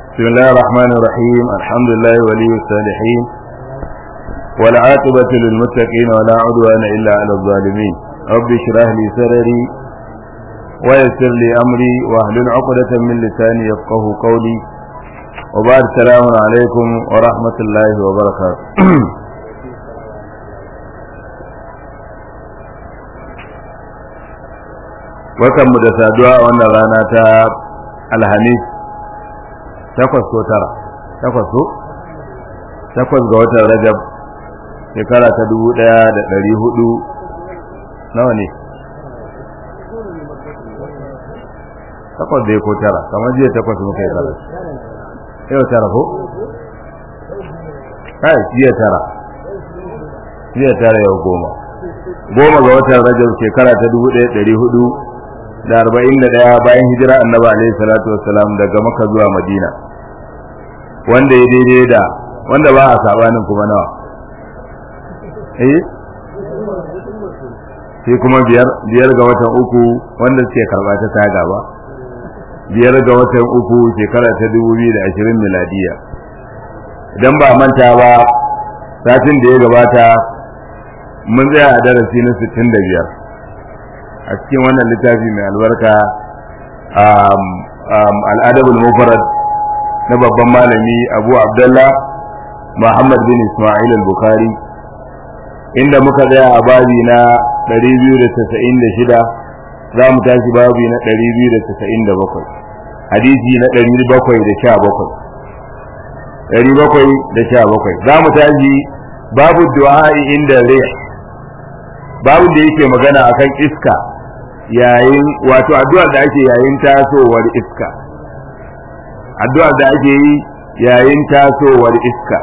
بسم الله الرحمن الرحيم الحمد لله ولي الصالحين والعاقبة للمتقين ولا عدوان إلا على الظالمين رب اشرح لي صدري ويسر لي أمري واحلل عقدة من لساني يفقه قولي وبعد السلام عليكم ورحمة الله وبركاته mu da saduwa a wannan rana ta alhamis takwas ko tara takwas ko takwas ga watan rajab shekara ta dubu daya da dari hudu nawa ne takwas da ko tara kamar jiya takwas muka yi tara yau tara ko kai jiya tara jiya tara yau goma goma ga watan rajab shekara ta dubu daya dari hudu da arba'in da ɗaya bayan hijira annabi alaihi salatu wassalam daga maka zuwa madina wanda ya daidai da wanda ba a sabanin kuma nawa eh sai kuma biyar biyar ga watan uku wanda suke karba ta taga ba biyar ga watan uku shekara ta dubu biyu da ashirin miladiya idan ba manta ba satin da ya gabata mun tsaya a darasi na sittin da biyar a cikin wannan littafi mai albarka al'adabul mufarad na babban malami abu abdullah muhammad bin ismail al-bukhari inda muka tsaya a babi na 296 za mu tashi babi na 297 hadisi na 717 717 za mu tashi babu du'a inda rih babu da yake magana akan iska yayin wato addu'ar da ake yayin tasowar iska addu'ar da ake yi yayin tasowar iska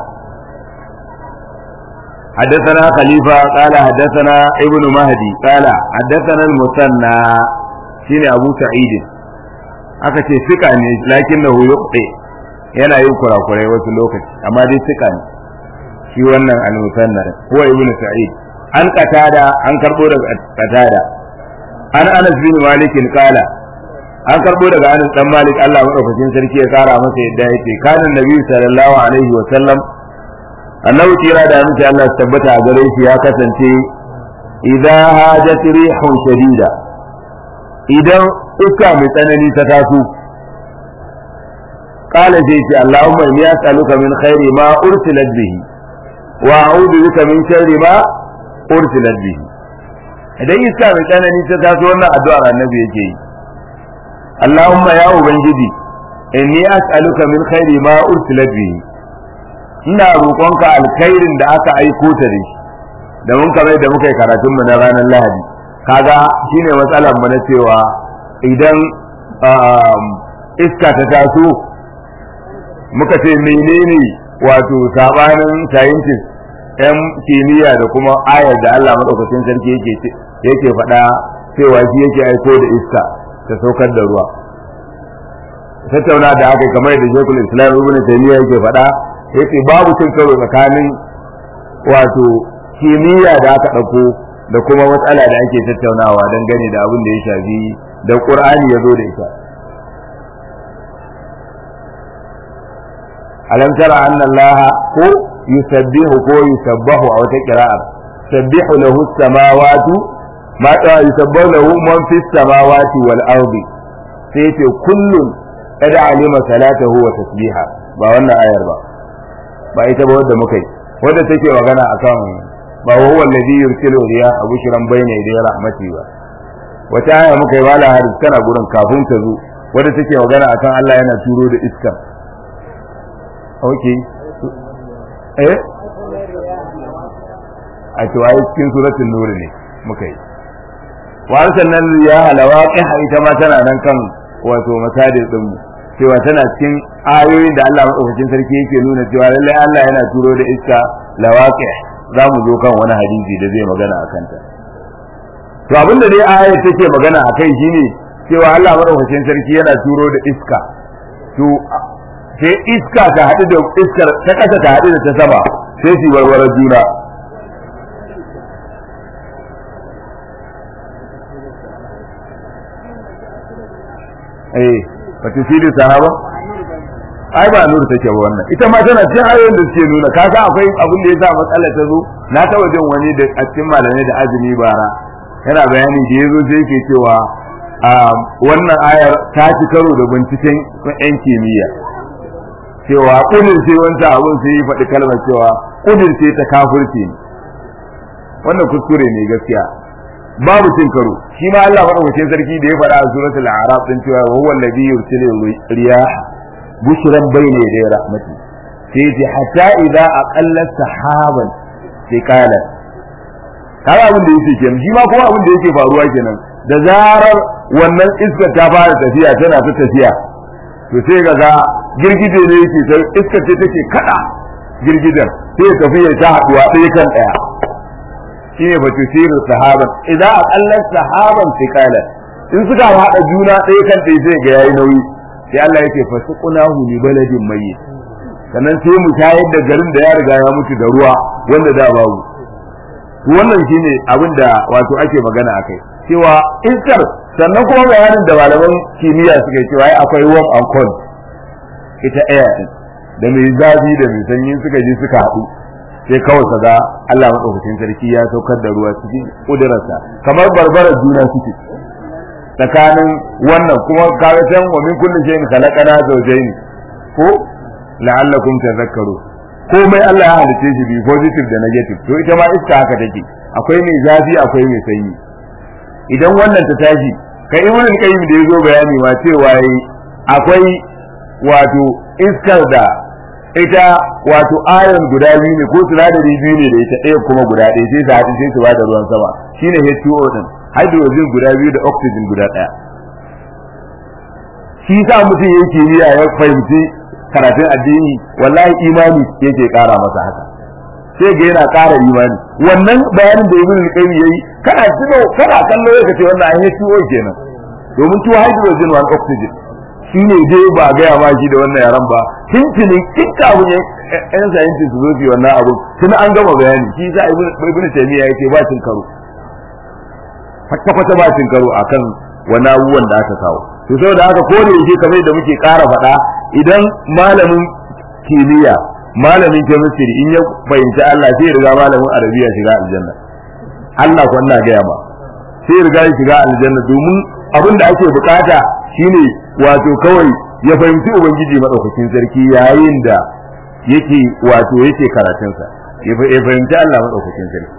حدثنا خليفة قال حدثنا ابن مهدي قال حدثنا المثنى شين أبو سعيد aka ce sika ne lakin na yuqti yana yin kurakurai wasu lokaci amma dai sika ne shi wannan al-musanna huwa ibnu sa'id an qatada an karbo daga qatada an Anas bin Malik kala an karbo daga Anas dan Malik Allah madaukakin sarki ya kara masa yadda yake kana Nabi sallallahu alaihi wa sallam annabi kira da miki Allah tabbata a gare shi ya kasance idza hajat rihun shadida idan iska mai tsanani ta taso qala sai ce Allahumma inni as'aluka min khairi ma ursilat bihi wa a'udhu bika min sharri ma ursilat bihi idan iska mai tsanani ta taso wannan addu'ar annabi yake yi Allahumma ya ubangiji inni as'aluka min khairi ma ursilat bihi ina roƙonka alkhairin da aka aiko ta da shi da mun kamar da muka yi karatun mu na ranar Lahadi kaga shine matsalar mu na cewa idan iska ta taso muka ce menene wato sabanin scientist yan kimiyya da kuma ayar da Allah madaukakin sarki yake yake faɗa cewa shi yake aiko da iska ta saukar da ruwa tattauna da aka kamar da Sheikhul Islam Ibn Taymiyyah yake faɗa yace babu cin karo tsakanin wato kimiyya da aka ɗauko da kuma matsala da ake tattaunawa don gane da abin da ya shafi da Qur'ani ya zo da ita alam tara anna allaha ko yusabbihu ko yusabbahu a wata qira'a sabbihu lahu samawati ma ta yusabbahu lahu man fis samawati wal ardi sai ce kullun qad alima salatahu wa tasbiha ba wannan ayar ba ba ita ba wadda muka yi wadda take magana akan ba huwa alladhi yursilu riyaha bushran bayna yaday rahmati ba wata aya muka yi wala har kana gurin kafin ta zo wadda take magana akan Allah yana turo da iska okay eh a to ai cikin suratul nur ne muka yi wa arsalna riyaha lawaqiha ita ma tana nan kan wato masajid din mu cewa tana cikin ayoyin da Allah madaukakin sarki yake nuna cewa lallai Allah yana turo da iska lawaqi za mu zo kan wani hadisi da zai magana akan ta to abinda dai aya take magana akai shine cewa Allah madaukakin sarki yana turo da iska to sai iska ta haɗu da iskar ta ƙasa ta haɗu da ta sama sai su warware juna eh fatisidu sahaba ai ba nur take ba wannan ita ma tana cikin ayoyin da suke nuna kaga akwai abin da yasa matsalar ta zo na taba jin wani da a cikin malamai da azumi bara yana bayani da yazo sai yake cewa wannan ayar ta ci karo da binciken yan kimiyya cewa kudin sai wancan abun sai yi faɗi kalmar cewa kudin sai ta kafirce ne wannan kuskure ne gaskiya babu cin karo shi ma Allah madaukakin sarki da ya faɗa a suratul a'raf din cewa huwa alladhi yursilu riyah bushran bayna yaday rahmati sai ce hatta idza aqalla sahaban thiqalan kaga abin da yake kenan shi ma kuma abin da yake faruwa kenan da zarar wannan iskar ta fara tafiya tana ta tafiya to sai ga ga girgije ne yake sai iskar ce take kada girgijen sai ya tafi ya ta haduwa ɗaya kan ɗaya shine fa tusiru sahaban idan aqallat sahaban thiqalan in suka hada juna ɗaya kan ɗaya sai ga yayi nauyi sai Allah yake fasuqunahu li baladin mayyit sannan sai mu tayar da garin da ya riga ya mutu da ruwa wanda da babu wannan shine abin da wato ake magana akai cewa iskar sannan kuma bayanin da malaman kimiyya suka yi cewa ai akwai warm and cold ita air da mai zafi da mai sanyi suka je suka haɗu sai kawai ka ga Allah madaukakin sarki ya saukar da ruwa cikin kudurarsa kamar barbarar juna suke tsakanin wannan kuma kaga can wa min kulli shay'in khalaqana zawjayn ko la'allakum tadhakkaru komai Allah ya halice shi bi positive da negative to ita ma iska haka take akwai mai zafi akwai mai sanyi idan wannan ta tashi kai ibn qayyim da yazo bayani ma cewa akwai wato iskar da ita wato ayon guda biyu ne ko sinadari biyu ne da ita ɗaya kuma guda ɗaya sai su haɗu sai su bada ruwan sama shine H2O din hydrogen guda biyu da oxygen guda ɗaya shi sa mutum ya kimiyya ya fahimci karatun addini wallahi imani yake ƙara masa haka sai ga yana ƙara imani wannan bayanin da ibn qayyim yayi kana tuno kana kallo yake ce wannan H2O kenan domin two hydrogen one oxygen shi ne dai ba a gaya ma shi da wannan yaran ba tuntunin kinta abu ne yan scientist su zo su wannan abu tun an gama bayani shi za a ibn taymiya yake ba cin karo kwata kwata ba cin karo akan wani abubuwan da aka kawo to saboda haka ko da yake kamar da muke ƙara faɗa idan malamin kimiyya malamin chemistry in ya fahimci Allah sai riga malamin arabiya shiga aljanna Allah ko ina gaya ma sai riga ya shiga aljanna domin abin da ake bukata shine wato kawai ya fahimci ubangiji madaukakin sarki yayin da yake wato yake karatunsa ya fahimci Allah madaukakin sarki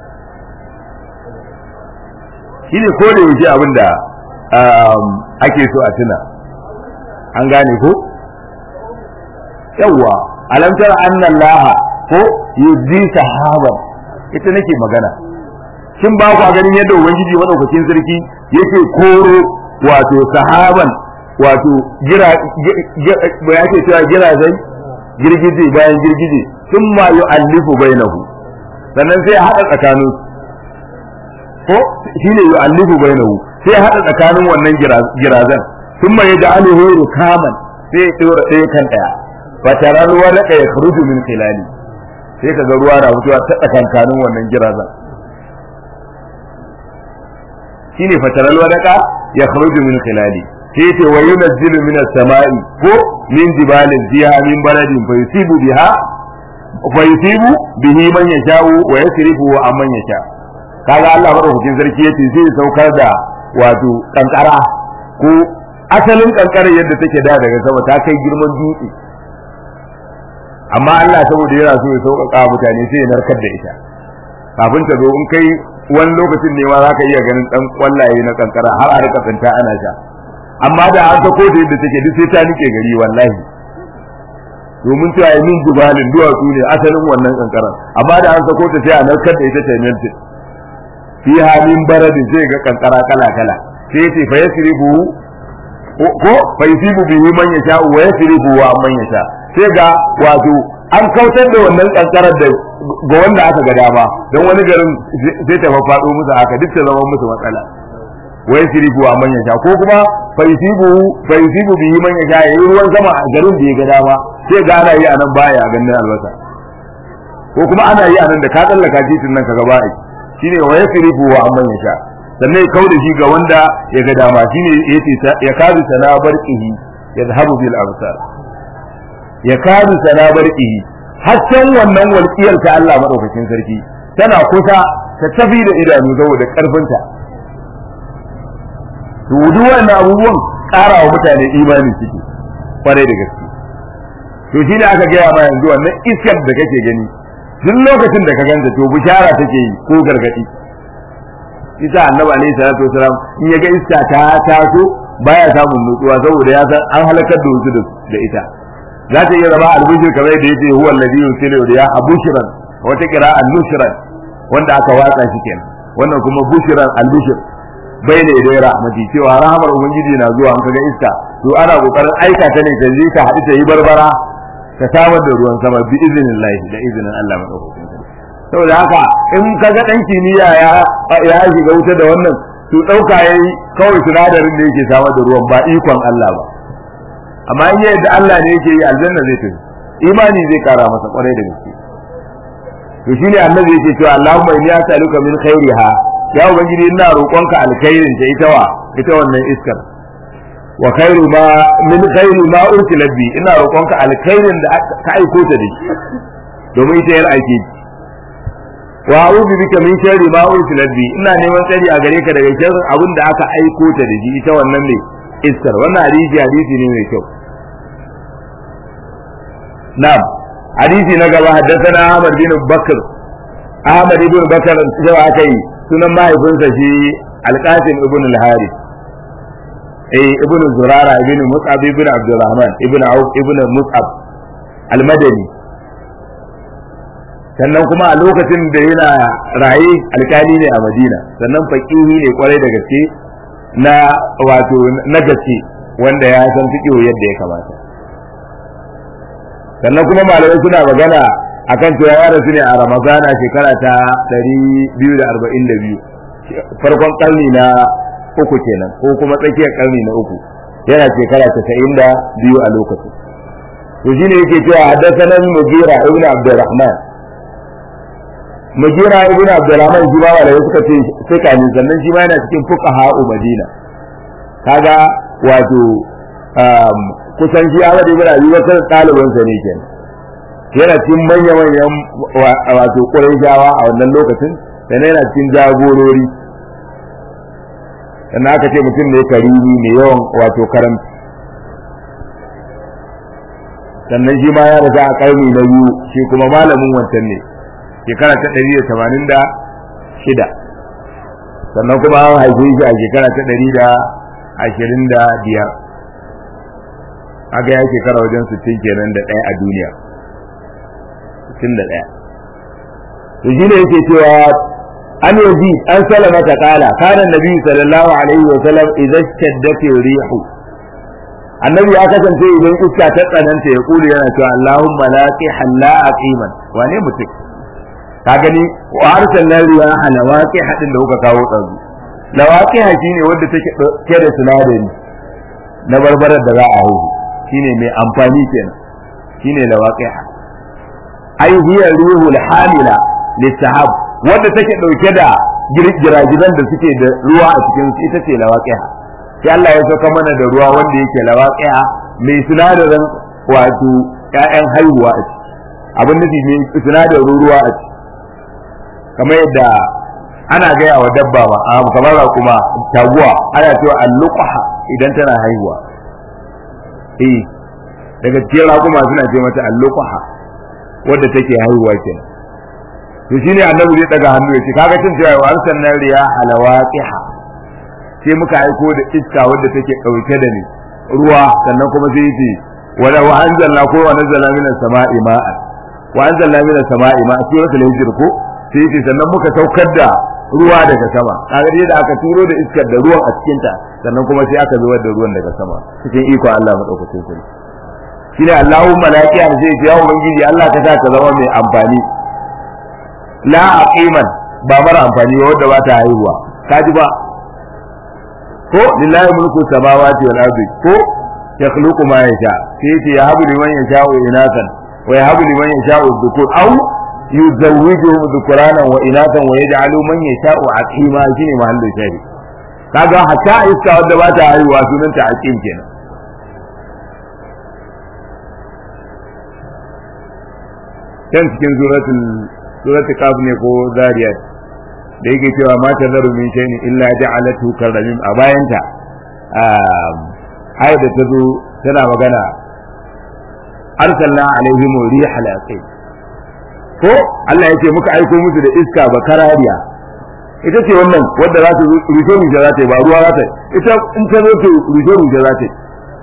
shine ko da yake abin da ake so a tuna an gane ko yawwa alam tara anna Allah ko yuzzi sahaban ita nake magana kin ba ku ganin yadda ubangiji madaukakin sarki yake koro wato sahaban wato gira ba yake cewa gira zai girgije bayan girgije sun ma yu'allifu bainahu sannan sai ya hada tsakanin ko shine yu'allifu bainahu sai ya hada tsakanin wannan girazan sun ma yaj'aluhu rukaman sai ya tsora ɗaya kan ɗaya fa tarar warqa yakhruju min khilali sai kaga ruwa na fitowa ta tsakankanin wannan girazan shine fa tarar warqa yakhruju min khilali sai ce wa yunazzilu min as-sama'i ko min jibalin fiha min baladin fa yusibu biha fa yusibu bihi man yasha'u wa yasrifu wa amman yasha kaga Allah madaukakin sarki yace zai saukar da wato kankara ko asalin kankara yadda take da daga sama ta kai girman dutse amma Allah saboda yana so ya sauƙaƙa mutane sai ya narkar da ita kafin ta zo in kai wani lokacin ne ma za ka iya ganin dan kwallaye na kankara har a rika tsinta ana sha amma da an sako ta yadda take duk sai ta nike gari wallahi domin ta yi min jubalin duwatsu ne asalin wannan kankaran amma da an sako ta sai a narkar da ita ta melti fi halin baradin sai ga kankara kala kala sai ce fa yasrifu ko fa yusibu bihi man yasha wa yasrifu wa man yasha sai ga wato an kautar da wannan kankarar da ga wanda aka ga dama don wani garin sai ta faɗo musu haka duk ta zama musu matsala wa yasrifu wa man yasha ko kuma fa yusibu fa yusibu bihi man yasha yayi ruwan sama a garin da ya ga dama sai ga ana yi anan baya ganin albasa ko kuma ana yi anan da ka tsallaka titin nan kaga ba'i shine wa yasrifu wa man yasha sannan ya kauda shi ga wanda ya ga dama shine yace ya kazi sana barqihi yadhhabu bil absar ya kadu sana barki hasken wannan walƙiyar ta Allah madaukakin sarki tana kusa ta tafi da idanu saboda karfinta to duk wannan abubuwan ƙara wa mutane imani suke kwarai da gaske to shi ne aka gaya ma yanzu wannan iskar da kake gani duk lokacin da ka ganta to bishara take yi ko gargadi isa annabi alaihi salatu wasalam in ya ga iska ta taso baya samun nutsuwa saboda ya san an halakar da wasu da ita za ta iya zama albishir kamar da yace huwa alladhi yusilu riya abushran wata qira'an nushran wanda aka watsa shi kenan wannan kuma bushran albishir bai da idai rahmati cewa rahmar ubangiji na zuwa an kaga iska to ana kokarin aika ta ne ta je ta haɗu ta yi barbara ta samar da ruwan sama bi iznillahi da izinin Allah madaukakin saboda haka in kaga dan kimiyya ya ya shiga wuta da wannan to dauka yayi kawai sinadarin da yake samar da ruwan ba ikon Allah ba amma in yadda Allah ne yake yi aljanna zai tafi imani zai kara masa kwarai da gaske to shine annabi yake cewa Allahumma inni as'aluka min khairiha ya ubangiji ina roƙonka alkhairin ta ita wa ita wannan iskar wa khairu ma min khairi ma ursila bi ina roƙonka alkhairin da ka aiko ta da shi domin ita yar aike wa a'udhu bika min sharri ma ursila bi ina neman tsari a gare ka daga sharrin abin da aka aiko ta da shi ita wannan ne iskar wannan hadisi hadisi ne mai kyau na'am hadisi na gaba haddathana Ahmad bin Bakr Ahmad ibn Bakr sai aka yi sunan mahaifinsa shi Al-Qasim ibn al-Harith eh ibn Zurara ibn Mus'ab ibn Abdurrahman ibn Auf ibn Mus'ab al-Madani sannan kuma a lokacin da yana raye alkali ne a Madina sannan faqihi ne kwarai da gaske na wato na gaske wanda ya san fiqh yadda ya kamata sannan kuma malamai suna magana akan cewa ya rasu ne a ramadana shekara ta 242 farkon karni na uku kenan ko kuma tsakiyar karni na uku yana shekara casa'in da biyu a lokacin to shine yake cewa haddathana mugira ibn abdurrahman mugira ibn abdurrahman shi ma malamai suka ce sai kamin sannan shi ma yana cikin fuqaha madina kaga wato kusan shi Ahmad ibn Abi Bakar ɗaliban sa ne kenan yana cikin manya manyan wato Qurayshawa a wannan lokacin sannan yana cikin jagorori sannan aka ce mutum ne karimi mai yawan wato karamci sannan shi ma ya riga a karni na biyu shi kuma malamin wancan ne shekara ta ɗari da tamanin da shida sannan kuma an haife shi a shekara ta ɗari da ashirin da biyar haka ya shekara wajen sittin kenan da ɗaya a duniya sittin da ɗaya to shi ne yake cewa an yaji an salama ta kala kana nabi sallallahu alaihi wa sallam idan shaddat rihu annabi ya kasance idan iska ta tsananta ya kula yana cewa allahumma laqi halla aqiman wane mutum ka gani wa arsalna riyaha lawaqi hadin da kuka kawo tsazu lawaqi shine wanda take ke da sinadari na barbarar da za a haihu shine mai amfani kenan shine lawaqiha ai hiya ruhul hamila lisahab wanda take dauke da giragiran da suke da ruwa a cikin su ita ce lawaqiha sai Allah ya saka mana da ruwa wanda yake lawaqiha mai sinadarin wato ƴaƴan haihuwa a ciki abin nufi ne sinadarin ruwa a ciki kamar yadda ana gaya wa dabba ba a kamar kuma taguwa ana cewa alluqaha idan tana haihuwa eh daga cikin raƙuma suna ce mata alluqaha wadda take haihuwa kenan to shine annabi zai daga hannu yace kaga cin cewa wa arsalna riya alawaqiha sai muka aiko da iska wadda take dauke da ni ruwa sannan kuma sai yace wala wa anzalna ko wa nazzala minas sama'i ma'an wa anzalna minas sama'i ma'an sai wata hijir ko sai yace sannan muka saukar da ruwa daga sama kaga dai da aka turo da iskar da ruwan a cikin ta sannan kuma sai aka zubar da ruwan daga sama cikin iko Allah madaukakin sarki shine Allahumma la qiya zai ce ya ubangiji Allah ka sa ka zama mai amfani la aqiman ba mara amfani ba wanda ba ta haihuwa kaji ba ko lillahi mulku samawati wal ardi ko yakhluqu ma yasha sai yace ya habu liman yasha'u inatan wa yahabu liman yasha'u dhukur aw yuzawwijuhum dhukranan wa inatan wa yaj'alu man yasha'u aqima shine mahallu shari kaga hatta iska wanda ba ta haihuwa sunanta aqim kenan can cikin suratul suratul kaf ne ko zariyat da yake cewa ma tazaru min shay'in illa ja'alatu karramin a bayanta ayat da ta zo tana magana arsalna alaihim rihal aqim ko Allah yake muka aiko musu da iska ba karariya ita ce wannan wadda za ta rufe rufe za ta yi ba ruwa za ta yi ita in ta zo ta rufe rufe za ta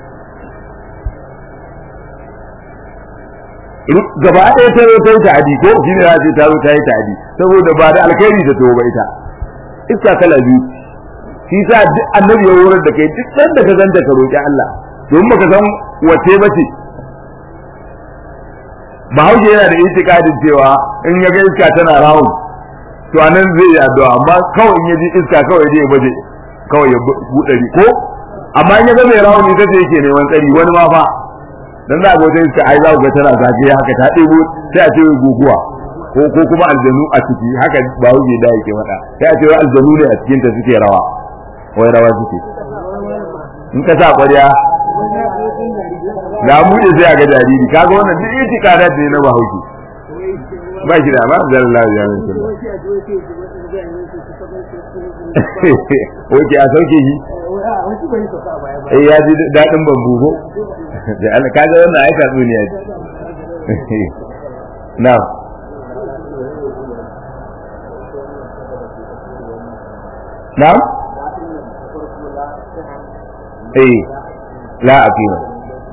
yi gaba ɗaya ta zo ta yi ta'adi ko shi ne za ta ta zo ta yi ta'adi saboda ba da alkhairi ta ba ita iska kala biyu shi sa duk annabi ya horar da kai duk sanda ka zanta ka roƙi Allah domin baka san wace ba ce bahaushe yana da itikadin cewa in ya ga iska tana rawun to anan zai yi addu'a amma kawai in ya ji iska kawai zai baje kawai ya buɗe ko amma in ya ga mai rawun ita ce yake neman tsari wani ma fa dan za ga wata iska ai za ku ga tana zagaye haka ta ɗebo sai a ce guguwa ko ko kuma aljanu a ciki haka bahaushe da yake mata sai a ce aljanu ne a cikin ta suke rawa wai rawa suke in ka sa ƙwarya ga mu da sai a ga jariri kaga wannan duk itikada ne na bahaushe ba shi da ba zalla ya min sunna oke a sauke shi eh ya ji dadin bambu ko da Allah kaga wannan ai tatsuniya ce na na eh la aqima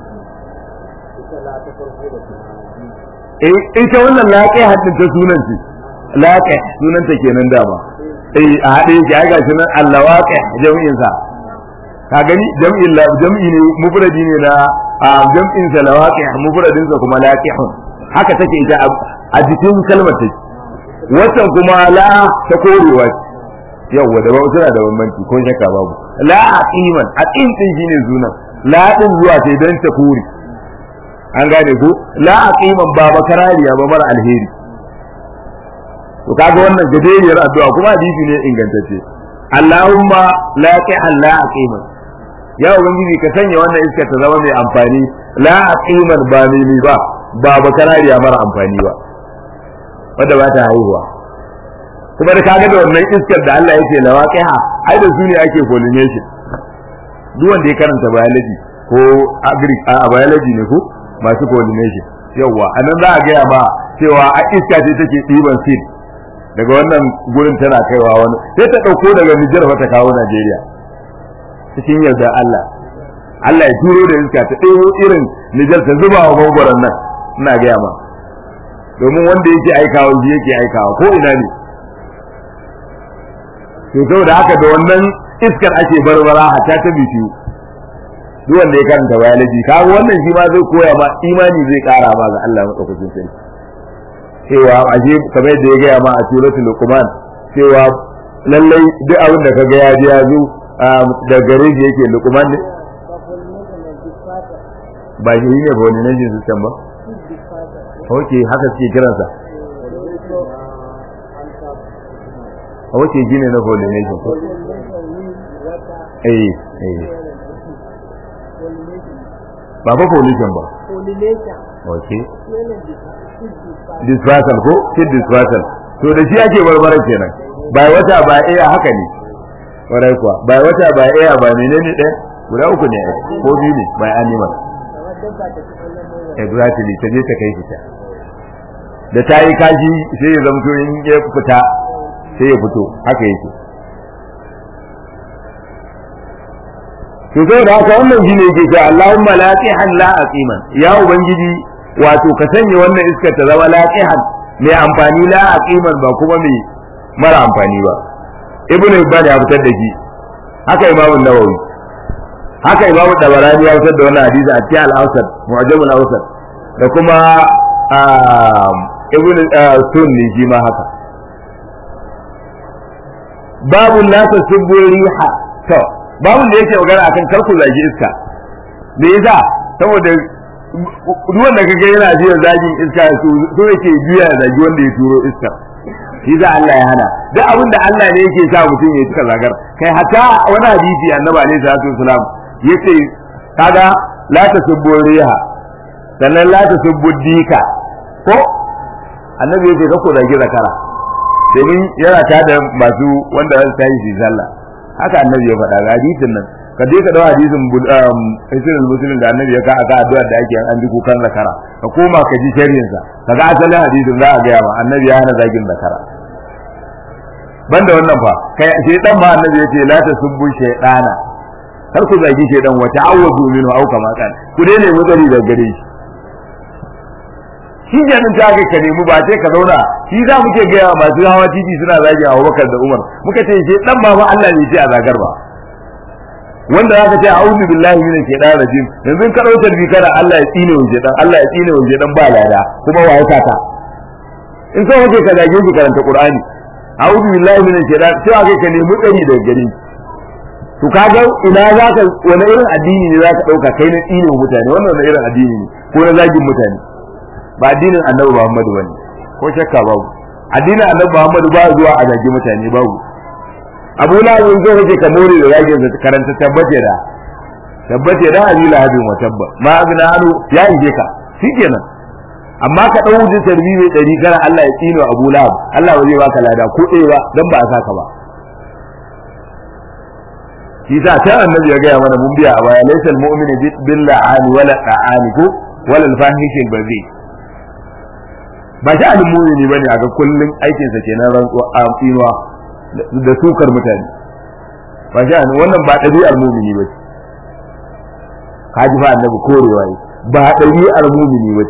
ita wannan laƙai haddin ta sunan ce laƙai sunan ta kenan dama eh a haɗe yake ai gashi nan allawaƙai jami'in sa ka gani jam'in la jam'i ne mufradi ne na a jam'in sa lawaqi mufradin sa kuma laqihun haka take ita a jikin kalmar take wannan kuma la ta korewa yawa da ba tana da bambanci ko shakka babu la aqiman aqim din shine sunan la din zuwa sai dan ta kore an gane ko la aqiman ba bakarariya ba mara alheri to kaga wannan gajeriyar addu'a kuma hadisi ne ingantacce Allahumma la ta'a la aqiman ya ubangiji ka sanya wannan iska ta zama mai amfani la aqiman ba mai ba ba bakarariya mara amfani ba wanda ba ta haihuwa kuma da kaga da wannan iskar da Allah yake lawaqiha ai da su ne ake pollination duk wanda ya karanta biology ko agric a biology ne ko masu pollination yawa anan za a gaya ma cewa a iska ce take ɗiban seed daga wannan gurin tana kaiwa wani sai ta ɗauko daga Nijar ta kawo Najeriya cikin yarda Allah Allah ya turo da iska ta ɗebo irin Nijar ta zuba wa mangwaron nan ina gaya ma domin wanda yake aikawa shi yake aikawa ko ina ne to saboda haka da wannan iskar ake barbara hatta ta bitu duk wanda ya karanta biology kaga wannan shi ma zai koya ma imani zai kara ma ga Allah madaukakin sarki cewa aje kamar yadda ya gaya ma a suratul luqman cewa lallai duk abin da kaga ya ji ya zo da gare shi yake luqman ne ba shi ne ba wani nan system ba okay haka suke kiransa a wace gine na pollination ko eh eh ba fa pollution ba okay dispersal ko seed dispersal to da shi ake barbara kenan ba wata ba iya haka ne warai kuwa ba wata ba iya ba menene ɗaya guda uku ne ko biyu ne by animal exactly ta je ta kai fita da ta yi kashi sai ya zamto in ya fita sai ya fito haka yake to sai da haka wannan shine yake cewa Allahumma laqihan la aqiman ya ubangiji wato ka sanya wannan iskar ta zama laqihan mai amfani la aqiman ba kuma mai mara amfani ba ibn Hibban ya fitar da shi haka Imam Nawawi haka Imam Dabarani ya fitar da wannan hadisi a cikin al-Awsat Mu'jam al-Awsat da kuma ibn Sunni shi ma haka babu la tasubbu riha to babu da yake magana akan karku zagi iska me yasa saboda duk wanda kaga yana jiya zagin iska so so yake biya zagi wanda ya turo iska shi za Allah ya hana duk abin da Allah ne yake sa mutum ya cika zagar kai hatta wani hadisi annabi alaihi salatu wasalam yace kaga la tasubbu riha sannan la tasubbu dika ko annabi yake ka ko zagi zakara domin yana tada masu wanda za su tashi su sallah haka annabi ya faɗa ga hadisin nan ka je ka dawo hadisin isirin musulun da annabi ya ka aka addu'a da ake an ji kukan zakara ka koma ka ji sharhin sa kaga asalin hadisin za a gaya ma annabi ya hana zagin zakara banda wannan fa kai shaytan ma annabi yace la tasubbu shaytana kar ku zagi shaytan wa ta'awwadu minhu aw kama kan ku dai ne mutsari da gare shi shi kenan ta ga ka nemi ba sai ka zauna shi za muke gaya masu hawa titi suna zagi Abubakar da Umar muka ce shaytan ma ba Allah ne ce a zagar ba wanda zaka ce a'udhu billahi minash shaitanir rajim yanzu ka dauka bi kana Allah ya tsine wa shaitan Allah ya tsine wa shaitan ba lada kuma waye saka in so kake ka zage shi karanta Qur'ani a'udhu billahi minash shaitan sai aka ka nemi tsari daga gare to kaga ina zaka wani irin addini ne zaka dauka kai na tsine wa mutane wannan wani irin addini ne ko na zagin mutane ba addinin Annabi Muhammad bane ko shakka babu addinin Annabi Muhammad ba zuwa a zagi mutane babu abu lahab zo kake ka more da zagin sa karanta tabbace da tabbace da abi lahabin wa tabba ma agna anu ya ije ka shikenan amma ka dau wujin tarbi mai dari kana Allah ya tsino abu lahab Allah ba zai baka lada ko ɗaya ba dan ba a saka ba shi sa ta annabi ya gaya mana mun biya a baya laysa almu'minu billahi wala ta'ani ko wala alfahishi albazi ba shi almu'mini bane a ga kullun aikinsa kenan rantsuwa a tsinuwa da sukar mutane ba shi wannan ba ɗabi'ar mumini ba ka ji fa annabi korewa yi ba ɗabi'ar mumini ba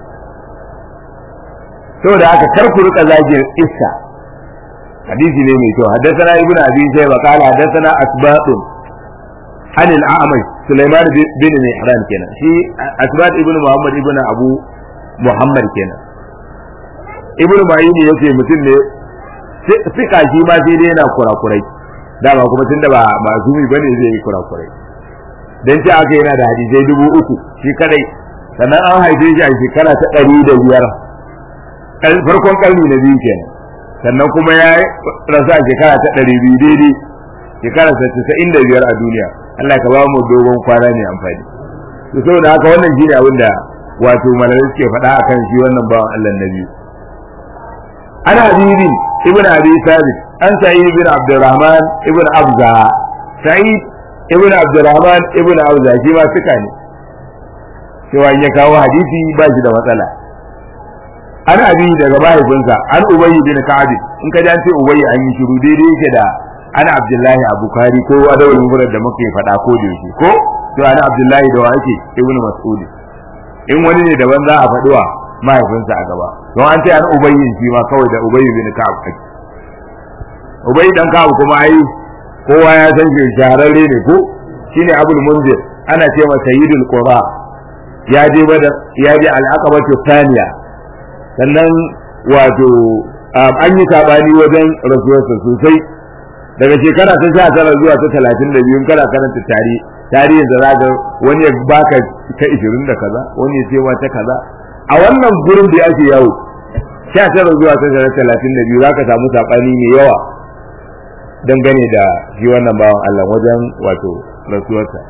saboda haka kar ku rika zagin iska hadisi ne mai kyau haddathana ibnu abi shayba qala haddathana asbatun an al-a'mash sulaiman bin mihran kenan shi asbat ibnu muhammad ibnu abu muhammad kenan ibnu ma'ini yace mutum ne fika shi ma sai dai yana kurakurai dama kuma tunda ba mazumi bane zai yi kurakurai dan ce aka yana da hadisai dubu uku shi kadai sannan an haife shi a shekara ta ɗari da biyar farkon ƙarni na biyu kenan sannan kuma ya rasu a shekara ta ɗari biyu daidai shekara ta casa'in da biyar a duniya Allah ka ba mu dogon kwana ne amfani to saboda haka wannan shine abin da wato malamai suke faɗa akan shi wannan bawan Allah na biyu ana hadisi ابن ابي ثابت عن سعيد بن عبد الرحمن ابن ابزة سعيد ابن عبد الرحمن ابن ابزة shi ma suka ne cewa in ya kawo hadisi ba shi da matsala an abi daga mahaifinsa an ubayy bin ka'ab in ka ce ubayy an yi shiru daidai yake da an abdullahi abu kari ko adawul mufrad da muke faɗa ko da yake ko to an abdullahi da wa ake ibn mas'ud in wani ne daban za a faɗi wa mahaifinsa a gaba don an ce an ubayyin shi ma kawai da ubayyin bin ka'ab kai ubayyi dan ka'ab kuma ai kowa ya san shi shahararre ne ko shine abul munzir ana ce masa sayyidul qura ya je badar ya je al-aqabatu thaniya sannan wato an yi sabani wajen rasuwarsa sosai daga shekara ta sha tara zuwa ta talatin da biyu kana karanta tarihi tarihin da za wani ya baka ta ishirin da kaza wani ya ce ma ta kaza a wannan gurin da ake yawo sha tara zuwa ta talatin da biyu za ka samu saɓani mai yawa dangane da shi wannan bawan Allah wajen wato rasuwarsa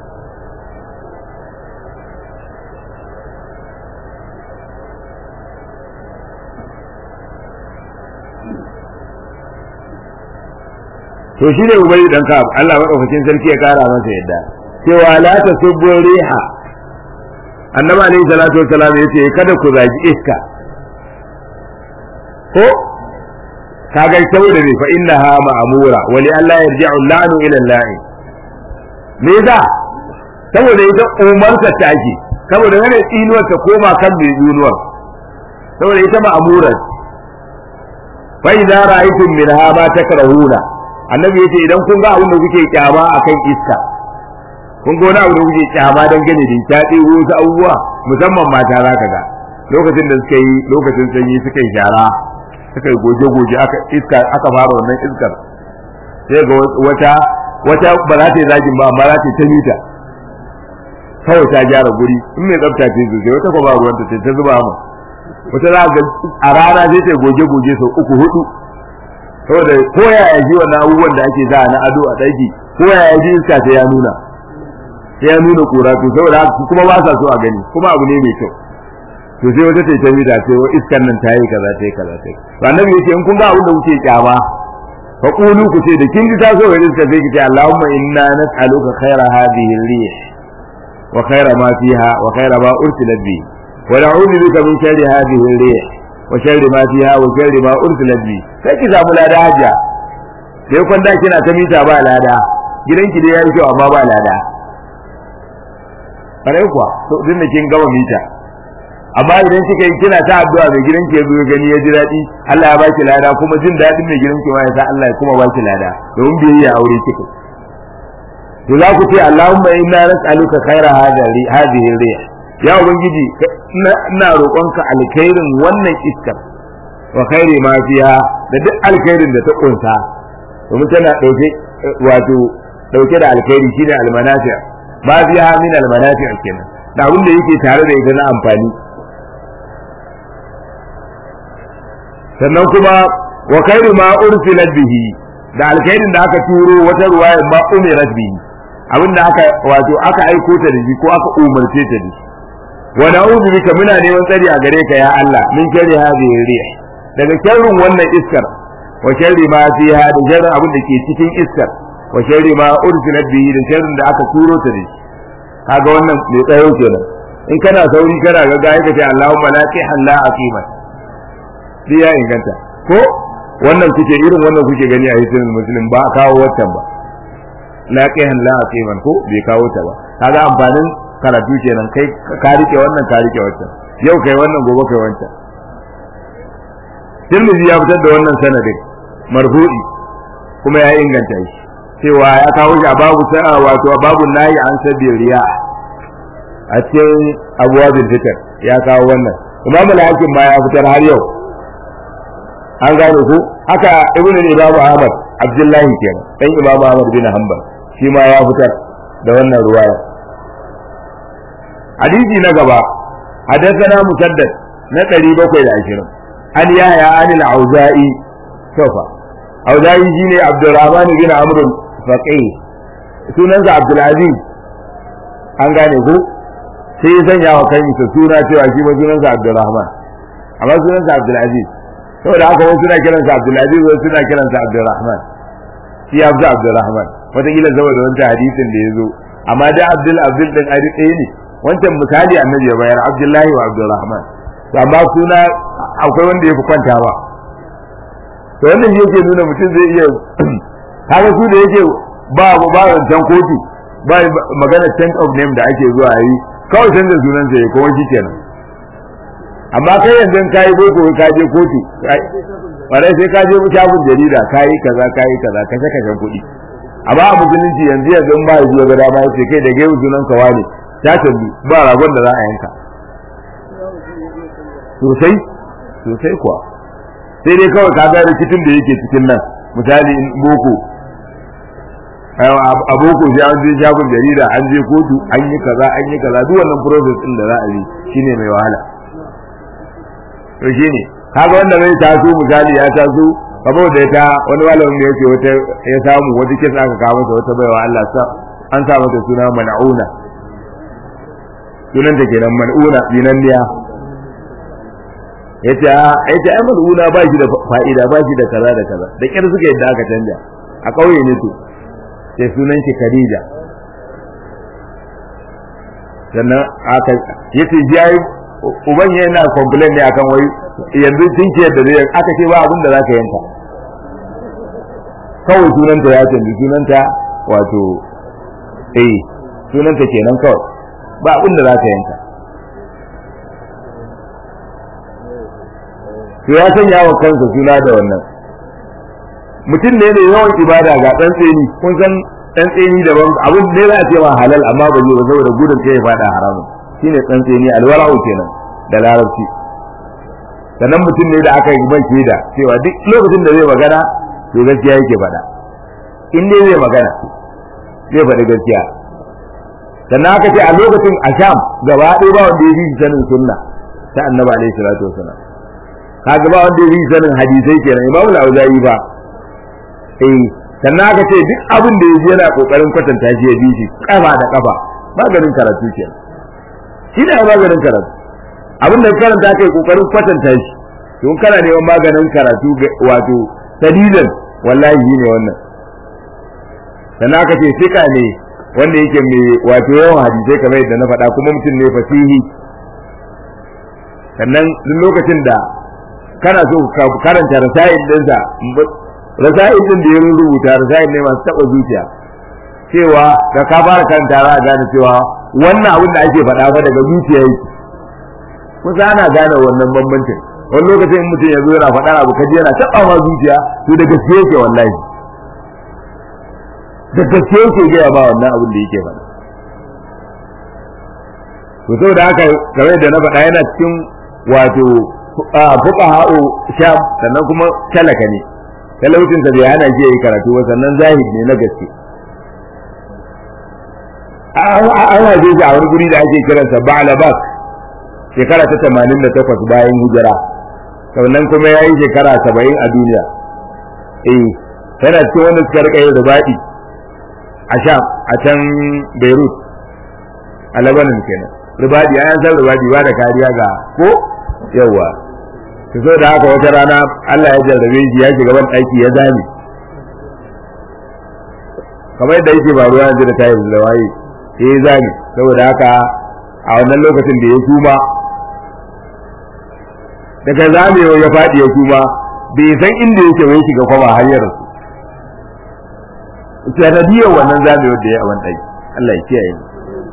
to shi ne ubayi dan ka Allah madaukakin sarki ya kara masa yadda cewa la tasubbu riha annabi alayhi salatu wassalam yace kada ku zagi iska ko kaga saboda ne fa innaha ma'mura wa li alla yarji'u la'nu ila la'i me da saboda ita umarta ta ake saboda wani tsinuwar ta koma kan mai tsinuwar saboda ita ma'mura fa idza ra'aytum minha ma takrahuna annabi yace idan kun ga abin da kuke kyama akan iska kun ga wani abu da kuke kyama dan gane da ta ɗebo wasu abubuwa musamman mata za ka ga lokacin da suka yi lokacin sanyi suka yi shara suka yi goje-goje aka iska aka fara wannan iskar sai ga wata wata ba za ta yi zagin ba amma za ta yi ta mita kawai ta gyara guri in mai tsafta ce sosai wata kuma ruwanta ce ta zuba mu wata za ga a rana sai ta goje-goje sau uku hudu saboda ko ya yaji wannan abubuwan da ake za na ado a ɗaki ko ya yaji iska sai ya nuna sai ya nuna kura to saboda haka kuma ba sa so a gani kuma abu ne mai kyau to sai wata ta ta mita sai wa iskan nan ta yi kaza ta yi kaza ta yi to annabi yace in kun ga abin da kuke kyama fa qulu ku ce da kin ji ta so ga iska sai ki ce Allahumma inna nas'aluka khaira hadhihi ar-rih wa khaira ma fiha wa khaira ma ursilat bi wa na'udhu bika min sharri hadhihi ar-rih wa sharri ma fiha wa sharri ma ursilat bi sai ki samu lada hajiya sai kun da kina ta mita ba lada gidanki dai yayi kyau amma ba lada kare kuwa to din da kin gama mita amma idan kika yi kina ta addu'a mai gidanki ya zo gani ya ji daɗi Allah ya baki lada kuma jin daɗin mai gidanki ma ya sa Allah ya kuma baki lada domin biyayya aure kika to za ku ce Allahumma inna nas'aluka khaira hadhihi rih ya ubangiji ina roƙonka alkhairin wannan iskar wa khairi ma fiha da duk alkhairin da ta kunsa domin tana dauke wato dauke da alkhairi shine almanafi ma fiha min almanafi kenan da abin da yake tare da ita na amfani sannan kuma wa khairu ma ursilat bihi da alkhairin da aka turo wata ruwaya ma umirat bihi abin da aka wato aka aiko ta da shi ko aka umarce ta da shi wa na'udhu bika muna neman tsari a gare ka ya Allah min sharri hadhihi rih daga sharrin wannan iskar wa sharri ma fiha da sharrin abin da ke cikin iskar wa sharri ma ursilat bihi da sharrin da aka turo ta da shi kaga wannan mai tsayo kenan in kana sauri kana ga ga ka ce Allahumma la tahalla aqiman sai ya inganta ko wannan kuke irin wannan kuke gani a hisin muslim ba kawo watan ba la qihan la aqiman ko bai kawo ta ba kaga amfanin karatu kenan kai ka rike wannan ka rike wancan yau kai wannan gobe kai wancan Tirmidhi ya fitar da wannan sanadin marfu'i kuma ya inganta shi cewa ya kawo shi a babu sa'a wato babu nayi an sabi riya a cikin abuwabin fitar ya kawo wannan imamu al-hakim ma ya fitar har yau an gane ku haka ibn al-imam ahmad abdullahi kenan dan imam ahmad bin hanbal shi ma ya fitar da wannan ruwaya hadisi na gaba hadathana musaddad na 720 an yahya an al-auza'i sofa auza'i shine abdurrahman bin amr faqih sunansa abdul aziz an gane ku sai ya sanya wa kansa suna cewa shi ma sunansa abdurrahman amma sunansa abdul aziz saboda haka wasu suna kiransa Abdulaziz wasu suna kiransa Abdulrahman shi ya fi Abdulrahman wataƙila saboda wancan hadisin da ya zo amma da Abdul Abdul din ari ɗaya ne wancan misali annabi ya bayar Abdullahi wa Abdulrahman to amma suna akwai wanda ya fi kwanta ba to wannan yake nuna mutum zai iya haka su da yake ba ba wancan kotu ba magana change of name da ake zuwa yi kawai canza sunansa ya kuma shi kenan amma kai yanzu ka yi boko ka je kotu bare sai ka je shafin jarida ka yi kaza ka yi kaza kashe kashen kuɗi amma a musulunci yanzu yanzu in ba ya zuwa gada ma sai kai da gaiwu sunan ka wane ta tambi ba ragon da za a yanka sosai sosai kuwa sai dai kawai ka ga rikicin da yake cikin nan misali in boko a boko sai an je shafin jarida an je kotu an yi kaza an yi kaza duk wannan process din da za a yi shine mai wahala to shine kaga wanda zai taso misali ya taso kamar da ta wani malamin da yake wata ya samu wata kisa aka kawo masa wata baiwa Allah sa an sa mata suna man'una sunan ta kenan man'una binanniya yace a yace ai man'una ba shi da fa'ida ba shi da kaza da kaza da kyar suka yadda aka canja a kauye ne to sai sunan shi Khadija sannan aka yace ji uban yana complain ne akan wai yanzu tinkiyar da zai aka ce ba abin da zaka yanka kawai sunanta ya canji sunanta wato eh sunanta kenan kawai ba abin da zaka yanka to ya sanya wa kansa suna da wannan mutum ne ne yawan ibada ga dan tseni kun san dan tseni daban abin ne za a ce ma halal amma ba zai ba saboda gudun kai ya fada haramun shine dan tseni alwara'u kenan da larabci sannan mutum ne da aka yi mai shaida cewa duk lokacin da zai magana to gaskiya yake faɗa in dai zai magana zai faɗi gaskiya sannan aka ce a lokacin a sham gaba ɗaya ba wanda ya fi sanin sunna ta annabi alaihi salatu wasalam kaga ba wanda ya fi sanin hadisai kenan imamu al-auza'i ba eh sannan aka ce duk abin da yaji yana kokarin kwatanta shi ya bi shi kafa da kafa maganin karatu kenan shi ne maganin karatu abin da karanta kai kokarin kwatanta shi don kana neman maganin karatu wato sadidan wallahi ne wannan sannan aka ce sika ne wanda yake mai wato yawan hadisai kamar yadda na faɗa kuma mutum ne fasihi sannan duk lokacin da kana so ka karanta rasail ɗinsa rasail ɗin da ya rubuta rasail ne masu taɓa zuciya cewa da ka fara karanta za a gane cewa wannan abin da ake faɗa fa daga zuciya yake kusa ana gane wannan bambancin wani lokacin mutum ya zo yana faɗa abu kaji yana taɓa ma zuciya to da gaske yake wallahi da gaske yake gaya ba wannan abin da yake faɗa to saboda haka kamar da na faɗa yana cikin wato fuqaha'u sham sannan kuma talaka ne talaucin sa bai hana shi yayi karatu ba sannan zahid ne na gaske an haife shi a wani guri da ake kiransa Ba'labak shekara ta 88 bayan hijira sannan kuma ya yi shekara 70 a duniya eh yana cikin wanda suka rika yin rubaɗi a sham a can beirut a lebanon kenan rubaɗi an san rubaɗi ba da kariya ga ko yawa to so da haka wata rana Allah ya jarrabe shi ya shiga ban ɗaki ya zame kamar yadda yake ba ruwa yanzu da tayi da waye ya zame saboda haka a wannan lokacin da ya suma daga zamewa ya faɗi ya suma bai san inda yake wai shiga kwaba har ya rasu sanadiyar wannan zamewar da ya a wani ɗaki Allah ya kiyaye mu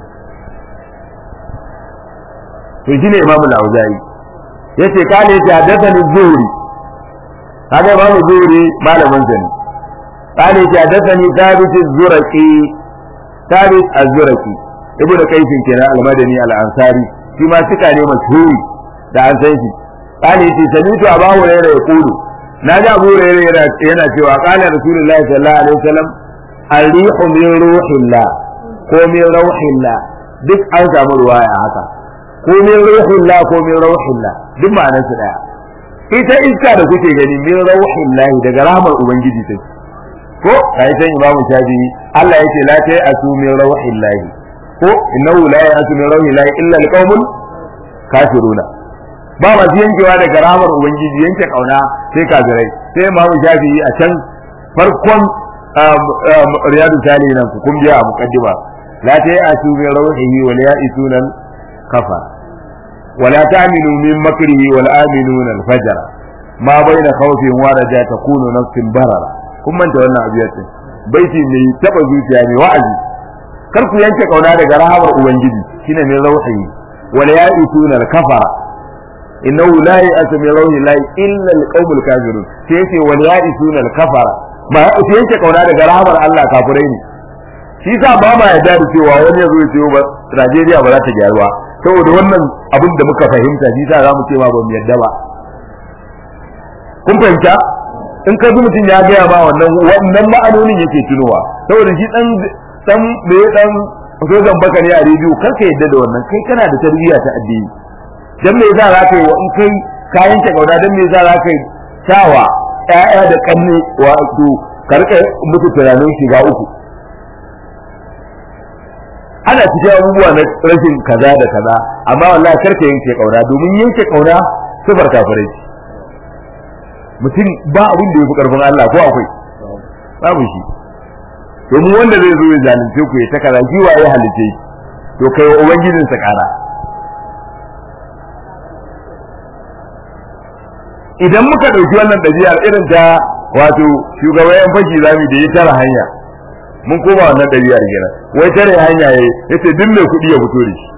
to shine Imam Al-Auza'i yace kale yace hadathani Zuhri kaga Imam Zuhri malamin sa ne kale yace hadathani Thabit Az-Zurqi Thabit Az-Zurqi ibnu Qais kenan Al-Madani Al-Ansari shi ma suka ne mashhuri da an san shi kale yace sami'tu Abu Hurairah yaqulu naji Abu Hurairah yana yana cewa qala Rasulullahi sallallahu alaihi wasallam al-rihu min ruhillah ko min rauhillah duk an samu ruwaya haka ko min ruhillah ko min rauhillah duk ma'anar su daya ita iska da kuke gani min rauhillah daga rahmar ubangiji take ko kai san imamu shafi Allah yake la ta asu min rauhillah ko innahu la ya'tu min rauhillah illa alqaumul kafiruna ba ma yankewa daga rahmar ubangiji yanke kauna sai kafirai sai imamu shafi a can farkon riyadu salihin ku kun biya a muqaddima la ta asu min rauhihi wa la ya'tuna kafa ولا تأمنوا من مكره والآمنون الفجر ما بين خوف ورجاء تكون نفس بررة kuma manta wannan abiyar din baiti mai taba zuciya mai wa'azi kar ku yanke kauna daga rahamar ubangiji shine mai rauhi wala ya'ituna al-kafara innahu la ya'tu min rauhi la illa al-qaumul kafirun sai yace wala ya'ituna al-kafara ba su yanke kauna daga rahamar Allah kafirai ne shi sa ba ma yarda da cewa wani ya zo ya ce ba Najeriya ba za ta gyaru ba saboda wannan abin da muka fahimta shi sa zamu ce ma ba mu yadda ba kun fahimta in ka ji mutum ya gaya ba wannan wannan ma'anonin yake tunowa saboda shi dan dan me dan sojan baka ne a rediyo kar ka yadda da wannan kai kana da tarbiyya ta addini dan me yasa za ka yi in kai kayan ta kauda dan me yasa za ka yi sawa ƴaƴa da kanne wato karka mutu tunanin shiga uku ana cikin abubuwa na rashin kaza da kaza amma wallahi karka yanke kauna domin yanke kauna sifar kafirai ce mutum ba abin da yafi karfin Allah ko akwai babu shi domin wanda zai zo ya zalunce ku ya ta kaza shi wa ya halice to kai wa ubangijin sa kara idan muka dauki wannan ɗabi'ar irin ta wato shugaban fashi zami da ya tara hanya mun koma wannan ɗabi'ar kenan wai tare hanya yayi yace duk mai kuɗi ya fito da shi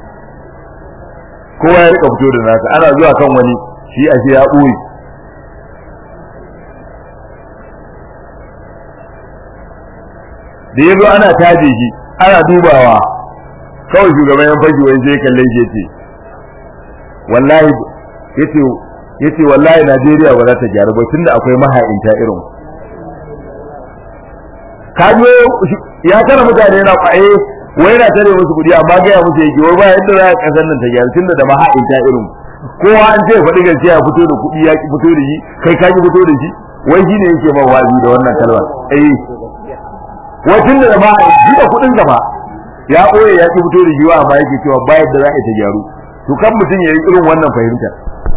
kowa ya rika fito da nasa ana zuwa kan wani shi ashe ya ɓoye da yazo ana taje shi ana dubawa kawai shugaban yan fashi wai sai kalle shi yace wallahi yace yace wallahi Najeriya ba za ta gyaru ba tunda akwai maha'inta irin kajo ya tara mutane na kwaye wai na tare musu kudi amma gaya musu yake wai ba yadda za a kasar nan ta gyara tunda da maha'inta irin kowa an ce faɗi gaskiya fito da kuɗi ya ki fito da shi kai ka ki fito da shi wai shi ne yake ma wazi da wannan kalma eh wai tunda da maha'inta da kuɗin gaba ya ɓoye ya ki fito da shi wa amma yake cewa ba yadda za a ta gyaru to kan mutum ya yi irin wannan fahimtar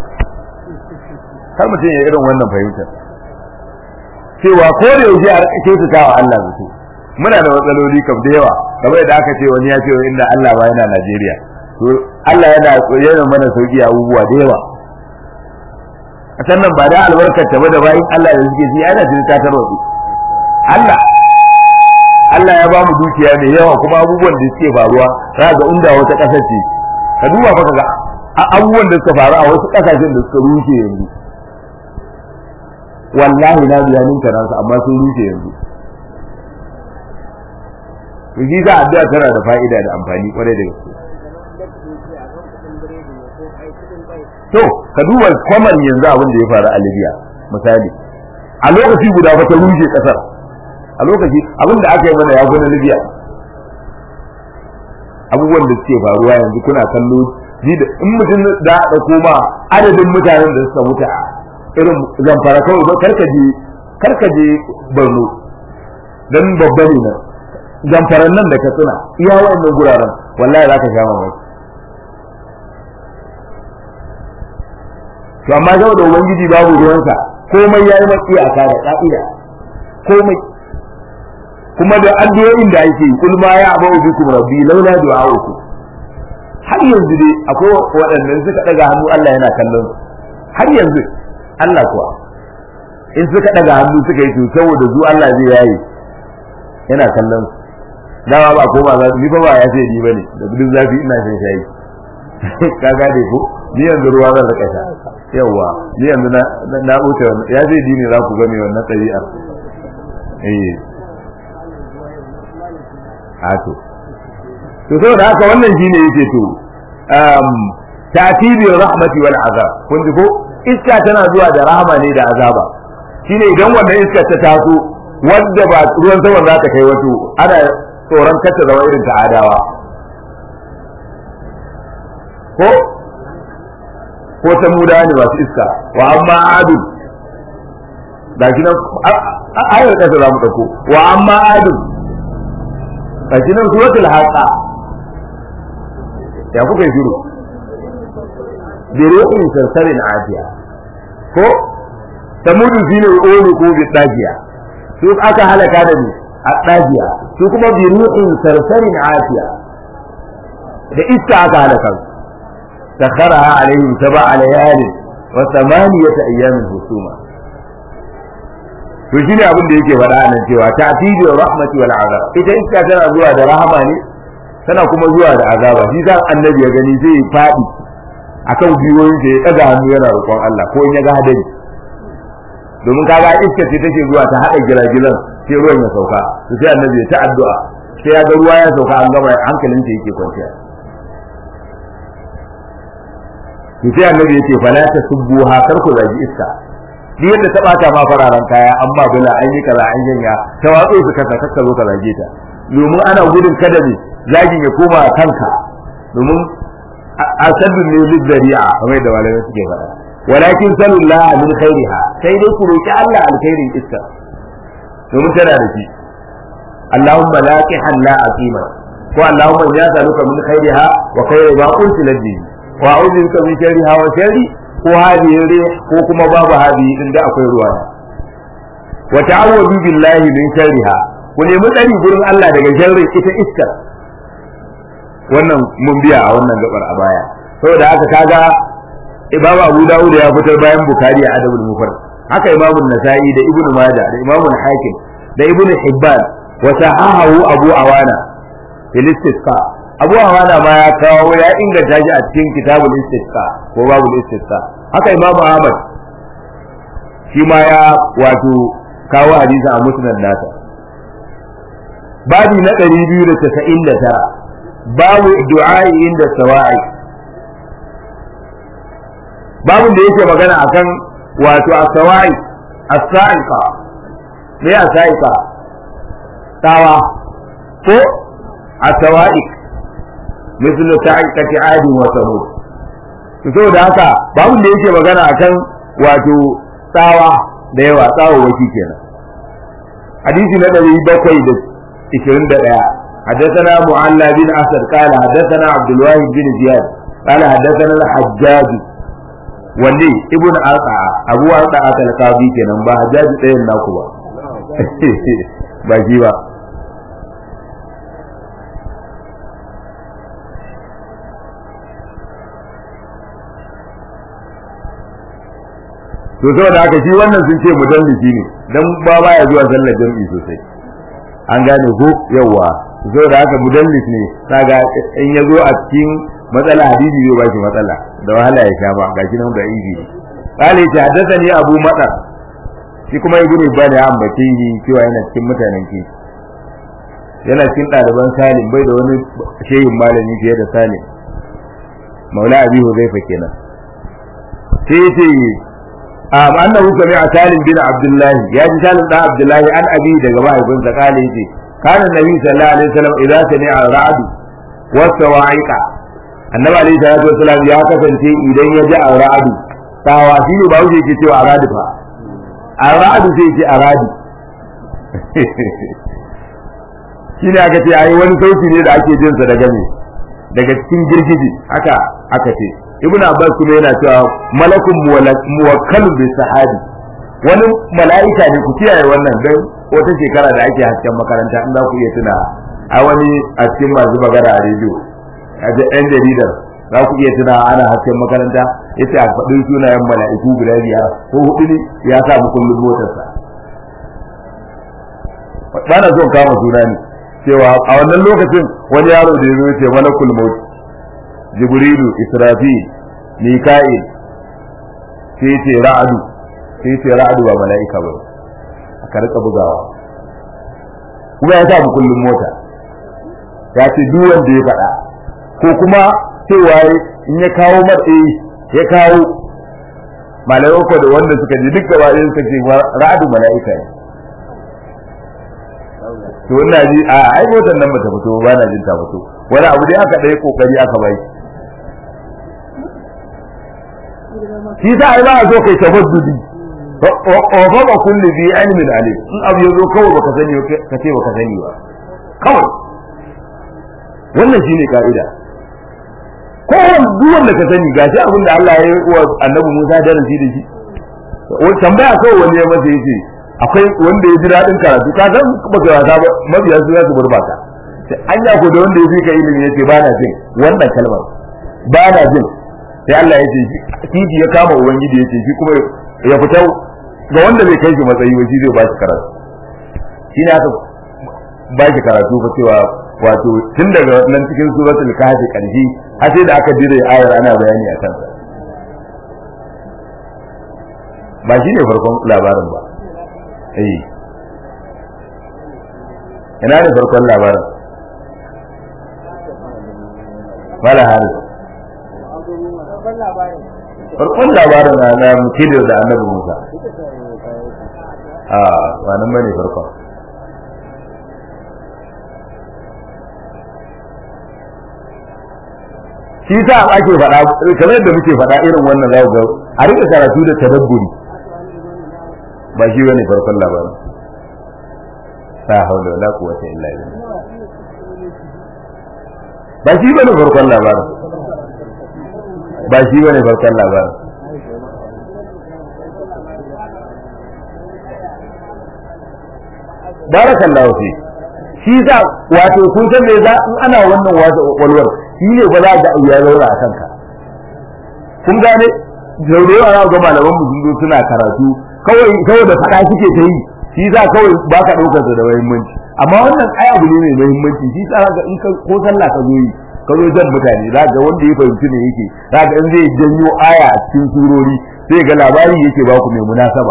kar mutum ya yi irin wannan fahimtar cewa ko da yaushe a rika kyautata wa Allah zato muna da matsaloli kam da yawa kamar yadda aka ce wani ya ce inda Allah ba yana Najeriya to Allah yana yana mana sauki abubuwa da yawa a sannan ba da albarkar ta ba da bayin Allah da suke ji ana jin ta tarwatsu Allah Allah ya ba mu dukiya mai yawa kuma abubuwan da suke faruwa za ga inda wata ƙasar ce ka duba fa ga abubuwan da suka faru a wasu ƙasashen da suka rushe yanzu wallahi na biya ninka nasu amma sun rushe yanzu to shi za addu'a tana da fa'ida da amfani kwarai da gaske to ka duba kwaman yanzu abin da ya faru a Libya misali a lokaci guda fa ta rushe kasar a lokaci abin da aka yi mana ya fi na Libya abubuwan da suke faruwa yanzu kuna kallo in mutum da da koma adadin mutanen da suka mutu a irin zamfara kawai ba karkaje karkaje Borno dan babba ne nan zamfaran nan da ka tsina iya wa'annan guraren wallahi za ka sha mamaki to amma saboda ubangiji babu ruwansa komai ya yi matsi a da ka'ida komai kuma da addu'o'in da ake kul ma ya abu bikum rabbi laula du'a'uku har yanzu dai akwai waɗannan suka daga hannu Allah yana kallon har yanzu Allah kuwa in suka daga hannu suka yi to saboda zu Allah zai yayi yana kallon dawa ba koma za ni fa ba ya ce ni bane da gudun zafi ina shan shayi ka gane ko ni yanzu ruwa zan rika sha yawa ni yanzu na na wuce wannan ya ce dini za ku ga me wannan ɗabi'a eh a to to saboda haka wannan shine yake to um ta'tibi rahmati wal azab kun ji ko iska tana zuwa da rahama ne da azaba shine idan wannan iska ta taso wanda ba ruwan sama za ta kai wato ana tsoron kacce zama irin ta adawa ko ko ta muda ne masu iska wa amma adu da shi nan ayar kasa za mu ɗauko wa amma adu da shi nan suratul haqa ya kuka yi shiru bi ruhin sarsarin ajiya ko samudu shine ulu ko bi dajiya su aka halaka da ni a dajiya su kuma bi ruhin sarsarin ajiya da iska aka halaka su سخرها عليهم سبع ليال وثمانية أيام husuma. to shine abin da yake faɗa nan cewa ta'tibi rahmati wal azab ita iska tana zuwa da rahama ne tana kuma zuwa da azaba shi zan annabi ya gani zai faɗi akan biyoyin da ya daga hannu yana roƙon Allah ko in ya ga hadari domin kaga iska ce take zuwa ta hada giragilan sai ruwan ya sauka to sai annabi ya ta addu'a sai ya ga ruwa ya sauka an gama hankalin sa yake kwanciya to sai annabi ya ce fala tasubbuha kar ku zagi iska duk yadda ta bata ma fararen kaya amma bula an yi kaza an yanya ta watso su kasa kakka zo ka zage ta domin ana gudun kada ne zagin ya koma kanka domin asaddu ne lizzari'a kamar da malamai suke faɗa walakin sallallahu min khairiha sai dai ku roki Allah alkhairin iska domin tana da shi Allahumma laqihan la aqima ko Allahumma ya saluka min khairiha wa khairi ma unsilat bihi wa a'udhu bika min sharriha wa sharri ko hadihi rih ko kuma babu hadihi din da akwai ruwa wa ta'awwadu billahi min sharriha ku nemi tsari gurin Allah daga sharrin ita iskar wannan mun biya a wannan gabar a baya saboda haka kaga Imam Abu Dawud ya fitar bayan Bukhari a Adabul Mufrad haka Imam Nasa'i da Ibn Majah da Imam Hakim da Ibn Hibban wa sahahu Abu Awana fil istisqa Abu Awana ma ya kawo ya inganta shi a cikin kitabul istisqa ko babul istisqa haka Imam Ahmad shi ma ya wato kawo hadisi a musnad nasa babi na 299 babu du'a'i inda sawa'i babun da yake magana akan wato as-sawa'i as-sa'iqa me as-sa'iqa tawa ko as-sawa'iq misal sa'iqati 'adi wa samud to saboda haka babun da yake magana akan wato tsawa da yawa tsawo waki kenan hadisi na 721 حدثنا معلى بن اسد قال حدثنا عبد الواحد بن زياد قال حدثنا الحجاج wanne ibn arqa abu arqa al-qabi kenan ba hajjaji ɗayan naku ba ba shi ba to saboda haka shi wannan sun ce mudallisi ne dan ba baya zuwa sallar jami'i sosai an gane ko yawa saboda haka mudallis ne kaga in ya zo a cikin matsala hadisi zai ba shi matsala da wahala ya sha ba gashi nan da izi ne qala ya haddathani abu madar shi kuma ibn ibn ya ambace shi cewa yana cikin mutanen ki yana cikin ɗaliban salim bai da wani shehin malami fiye da salim maula abi huzaifa kenan sai yace a annahu sami'a salim bin abdullahi ya ji salim dan abdullahi an abi daga mahaifinsa kale yace kana nabi sallallahu alaihi wasallam idza sami'a ra'd wa sawa'iqa annabi alaihi salatu wasallam ya kasance idan ya ji ra'd tawa shi ne ba wuce yake cewa aradu fa aradu sai ce aradu shi ne aka ce ai wani sauti ne da ake jinsa daga me daga cikin girgiji haka aka ce ibn abbas kuma yana cewa malakun muwakkalun bi sahabi wani mala'ika ne ku kiyaye wannan dan wata shekara da ake hasken makaranta in za ku iya tuna a wani a cikin masu magana a rediyo a yan jaridar za ku iya tuna ana hasken makaranta yace a faɗin sunayen mala'iku guda biyar ko hudu ne ya sa mu kullum motarsa ba na son kama suna ne cewa a wannan lokacin wani yaro da ya zo ce malakul maut jibrilu israfil mika'il sai ce ra'adu sai ce ra'adu ba mala'ika ba aka rika bugawa kuma ya sa mu kullum mota ya ce duk wanda ya faɗa ko kuma cewa in ya kawo matsayi ya kawo malamai ko da wanda suka ji duk gaba ɗaya suka ce ra'adu mala'ika ne to ina ji a ai motar nan bata fito ba na jin ta fito wani abu dai aka ɗaya kokari aka bai shi sa ai ba a so kai tabaddudi wa ba kulli bi ilmin alim in abu yazo kawai baka sani ka ce baka sani ba kawai wannan shine ka'ida kowane duk wanda ka sani gashi abin da Allah ya yi wa annabi Musa darasi da shi wani tambaya kawai wani ya masa yace akwai wanda ya ji daɗin karatu ka san ba ka wasa ba mabiya su za su gurbata sai an ya ko da wanda ya fi ka ilimi yace ba na jin wannan kalmar ba na jin sai Allah ya ce kifi ya kama ubangiji ya ce shi kuma ya fita ga wanda bai kai shi matsayi ba shi zai ba shi karatu shi ne aka ba shi karatu fa cewa wato tun daga nan cikin suratul kahfi karshe har sai da aka dire ayar ana bayani akan sa ba shi ne farkon labarin ba eh ina ne farkon labarin wala hari farkon labarin na na mukidir da annabi Musa a wannan bane farkon shi sa ake faɗa kamar yadda muke faɗa irin wannan za ga a rika karatu da tadabburi ba shi bane farkon labarin la hawla wala quwwata illa billah ba shi bane farkon labarin ba shi bane farkon labarin barakallahu fi shi sa wato kun san me za in ana wannan wasa walwar shi ne ba za ga ya zaura a kanka kun gane da yawa za ga malaman mu sun zo suna karatu kawai kawai da fada suke ta yi shi za kawai ba ka ɗaukar da muhimmanci amma wannan ai abu ne mai muhimmanci shi sa ga in ko sallah ka zo yi ka zo jan mutane za ga wanda ya fahimci ne yake za ga in zai janyo aya a cikin surori sai ga labari yake ba ku mai munasaba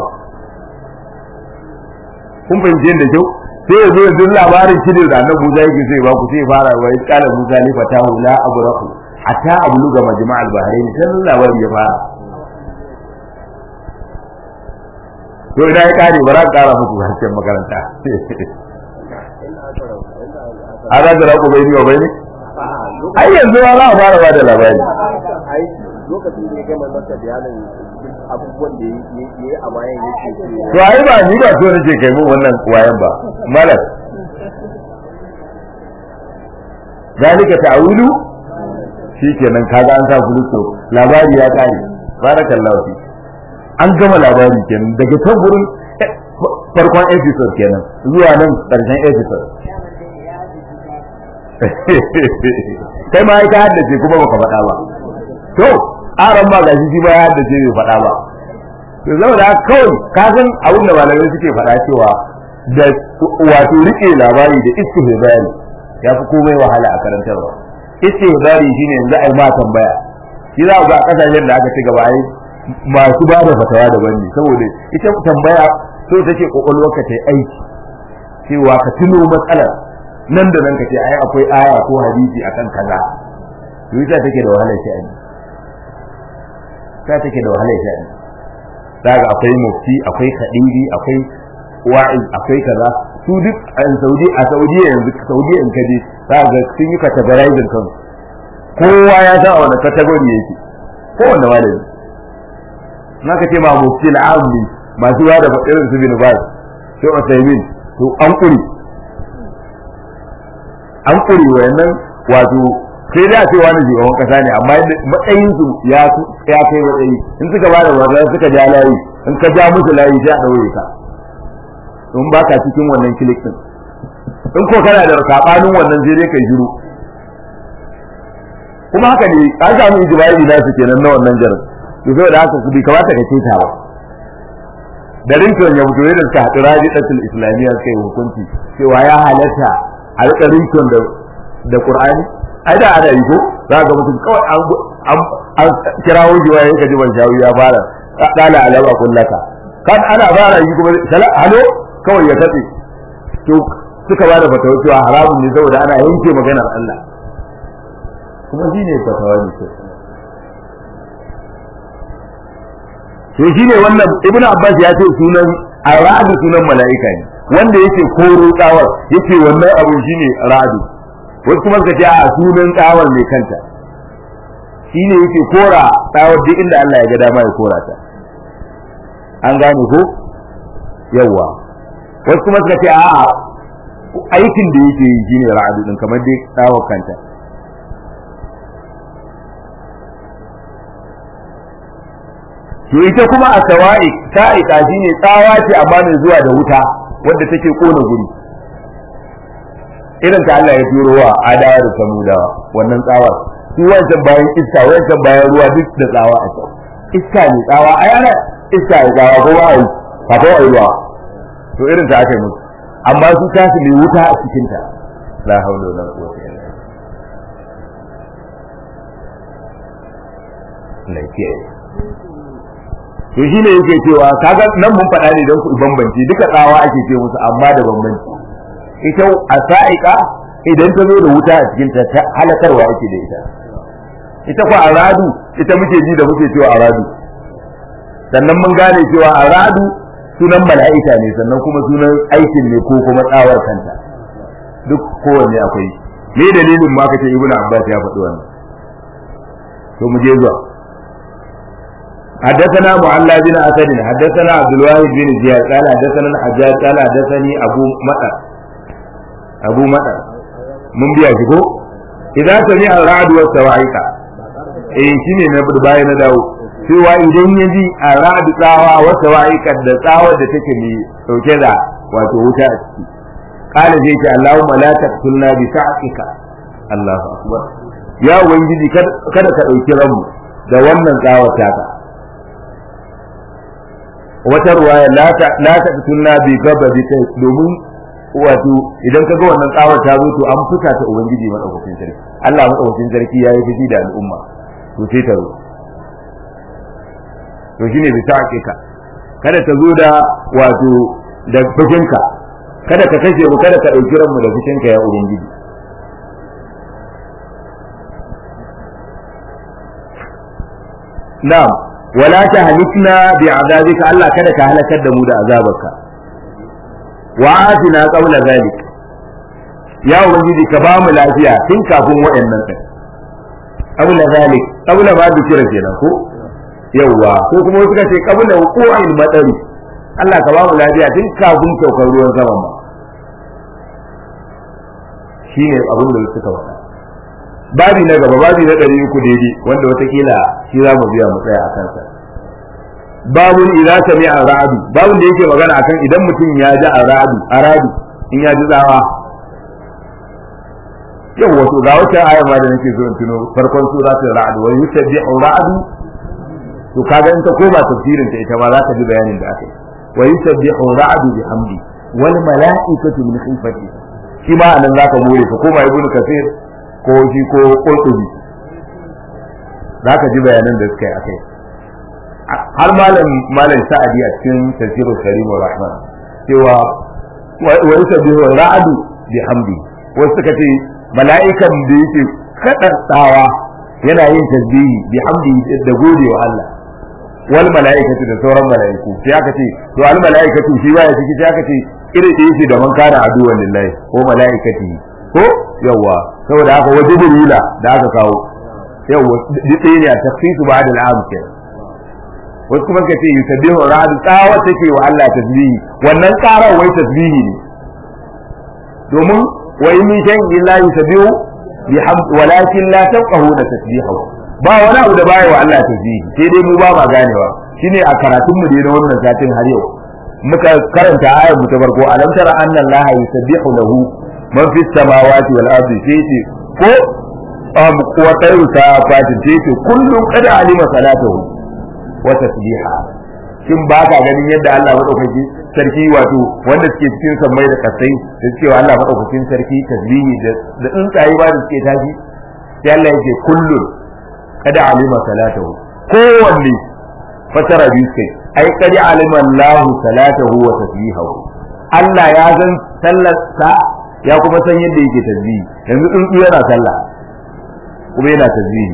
kun fahimci yadda kyau sai ya zo ya duk labarin shi da annabi Musa yake sai ba ku sai ya fara wa qala Musa li fatahu la abrahu hatta abluga majma'al bahrain sai labarin ya fara to idan ya kare ba za ka kara muku harshen makaranta a za ka rako bai wa bai ne ai yanzu ma za a fara ba da labari lokacin da ya gama masa bayanin abubuwan da ya yi a bayan ya ce to ai ba ni ba so nake kai mun wannan wayan ba malam zalika ta'awilu shikenan kaga an sa fulusto labari ya kare barakallahu fi an gama labari kenan daga can gurin farkon episode kenan zuwa nan karshen episode kai ma ka haddace kuma baka faɗa ba to aran ma gashi shi ma ya haddace bai faɗa ba to zama da kawai ka san abin da malamai suke faɗa cewa da wato rike labari da istihbari ya fi komai wahala a karantarwa istihbari shine yanzu ai ma tambaya shi za ga kasashen da aka ci gaba ai masu ba da fatawa daban ne saboda ita tambaya so take kokolwarka ta yi aiki cewa ka tuno matsalar nan da nan ka ce ai akwai aya ko hadisi akan kaza to ita take da wahalar sha'ani ta take da wahalar sha'ani daga akwai mufti akwai kadiri akwai wa'iz akwai kaza su duk a Saudi a Saudi yanzu Saudi in kaje za ga sun yi categorizing kan kowa ya san a wani category yake kowanne malami naka ce ma mufti al-ammi masu ba da irin su bin baz sai Usaimin to an kuri an kuri wayannan wato sai da ce wani shugaban kasa ne amma matsayin su ya ya kai matsayi in suka ba da wanda suka ja layi in ka ja musu layi sai a daure ka in ba ka cikin wannan kilik din in ko kana da sabanin wannan sai dai kai shiru kuma haka ne an samu ijibari na su kenan na wannan jarin to saboda haka su bai kamata ka ce ta ba da rinton ya mutu da suka haɗu rajidatul islamiyya suka yi hukunci cewa ya halatta a riƙa rinton da da qur'ani ai da ana yi ko za ga mutum kawai an an kirawo shi waye ka ji ban shawi ya fara dala alama kullaka kan ana fara yi kuma sala halo kawai ya katse to suka bada fatawa cewa haramun ne saboda ana yanke maganar Allah kuma shi ne fatawa ne to shi ne wannan ibnu abbas ya ce sunan aradu sunan mala'ika ne wanda yake koro tsawar yake wannan abu shine ra'adu wasu kuma suka ce a sunan tsawar mai kanta shine yake kora tsawar duk inda Allah ya ga dama ya kora ta an gane ko yawa wasu kuma suka ce a aikin da yake yi shine ra'adu din kamar dai tsawar kanta to ita kuma a sawa'i sa'ika shine tsawa ce amma mai zuwa da wuta wadda take kona guri irin ta Allah ya turo wa adawa da samudawa wannan tsawa su wancan bayan iska wancan bayan ruwa duk da tsawa a can iska ne tsawa ai ana iska ne tsawa ko ba ai ba ko ai ruwa to irin ta ake musu amma su ta su mai wuta a cikin ta la haula wala quwwata illa billah lafiya to shine yake cewa kaga nan mun faɗa ne don ku bambanci duka tsawa ake ce musu amma da bambanci ita a sa'iqa idan ta zo da wuta a cikin ta halakarwa ake da ita ita ko aradu ita muke ji da muke cewa aradu sannan mun gane cewa aradu sunan mala'ika ne sannan kuma sunan aikin ne ko kuma tsawar kanta duk kowanne akwai me dalilin ma kace ibnu abbas ya faɗi wannan to mu je zuwa حدثنا معلى بن اسد حدثنا عبد الواحد بن زياد قال حدثنا الحجاج قال حدثني ابو مطر ابو مطر من biya shi ko idan sami al-ra'd wa sawa'iqa eh shine na baya na dawo cewa idan ya ji al-ra'd tsawa wa sawa'iqa da tsawa da take mai dauke da wato wuta a ciki qala zai ce Allahumma la taqtulna bi sa'ika Allahu akbar ya ubangiji kada ka dauki ranmu da wannan tsawar taka wata ruwaya la ta tunna bi gaba bi kai domin wato idan ka ga wannan tsawar ta zo to an fuka ta ubangiji madaukakin sarki Allah madaukakin sarki yayi fushi da al'umma to sai ta zo to shine bi ta ka kada ta zo da wato da fushinka kada ka kashe mu kada ka dauki ranmu da fushinka ya ubangiji na'am wala ta halikna bi azabika Allah kada ka halakar da mu da azabarka wa atina qawla zalik ya ubangiji ka ba mu lafiya tun kafin waɗannan din qawla zalik qawla ba da kira kenan ko yawa ko kuma suka ce qawla wuqu'il madari Allah ka ba mu lafiya tun kafin saukar ruwan sama ma shine abin da suka faɗa babi na gaba babi na ɗari uku daidai wanda watakila shi za mu biya mu tsaya a kansa babun idan sami a ra'adu babun da yake magana akan idan mutum ya ji a ra'adu a ra'adu in ya ji tsawa yau wato ga wata aya ma da nake so in tuno farkon sura ta ra'adu wa yusabbihu ra'adu to kaga in ta koma tafsirin ta ita ma za ka ji bayanin da aka yi wa yusabbihu ra'adu bihamdi wal mala'ikatu min khifati shi ma anan zaka more ka koma ibnu kasir ko shi ko qurtubi zaka ji bayanan da suka yi akai har malam malam sa'adi a cikin tafsirul karim rahman cewa wa yusabbihu ra'adu bihamdi wasu suka ce mala'ikan da yake kadantawa yana yin tasbihi bihamdi da gode wa Allah wal mala'ikatu da sauran mala'iku sai aka ce to al mala'ikatu shi baya ciki sai aka ce irin da yake da man kana aduwan lillahi ko mala'ikati ko yawa saboda haka waje burula da aka kawo yawa duk ne a tafsisu ba'da al'am ke wasu kuma ka ce yusabbihu ra'd tsawa take wa Allah tasbihi wannan karar wai tasbihi ne domin wa in min shay'in illa yusabbihu bihamd walakin la tafqahuna tasbihahu ba wani abu da baya wa Allah tasbihi sai dai mu ba ma ganewa shine a karatun mu na wannan satin har yau muka karanta ayar mu ta farko alam tara anna allaha yusabbihu lahu man fis samawati wal ardi sai ce ko um wa tayru ta fatin sai ce kullum qad alima salatahu wa tasbiha shin ba ka ganin yadda Allah madaukaki sarki wato wanda suke cikin sammai da kasai da cewa Allah madaukakin sarki tasbihi da da tsuntsaye ba da suke tashi sai Allah yake kullum kada alima salatahu kowanne fasara biyu kai ai kadi alima Allah salatahu wa tasbihahu Allah ya san sallar sa ya kuma san yadda yake tasbihi yanzu tsuntsu yana sallah kuma yana tasbihi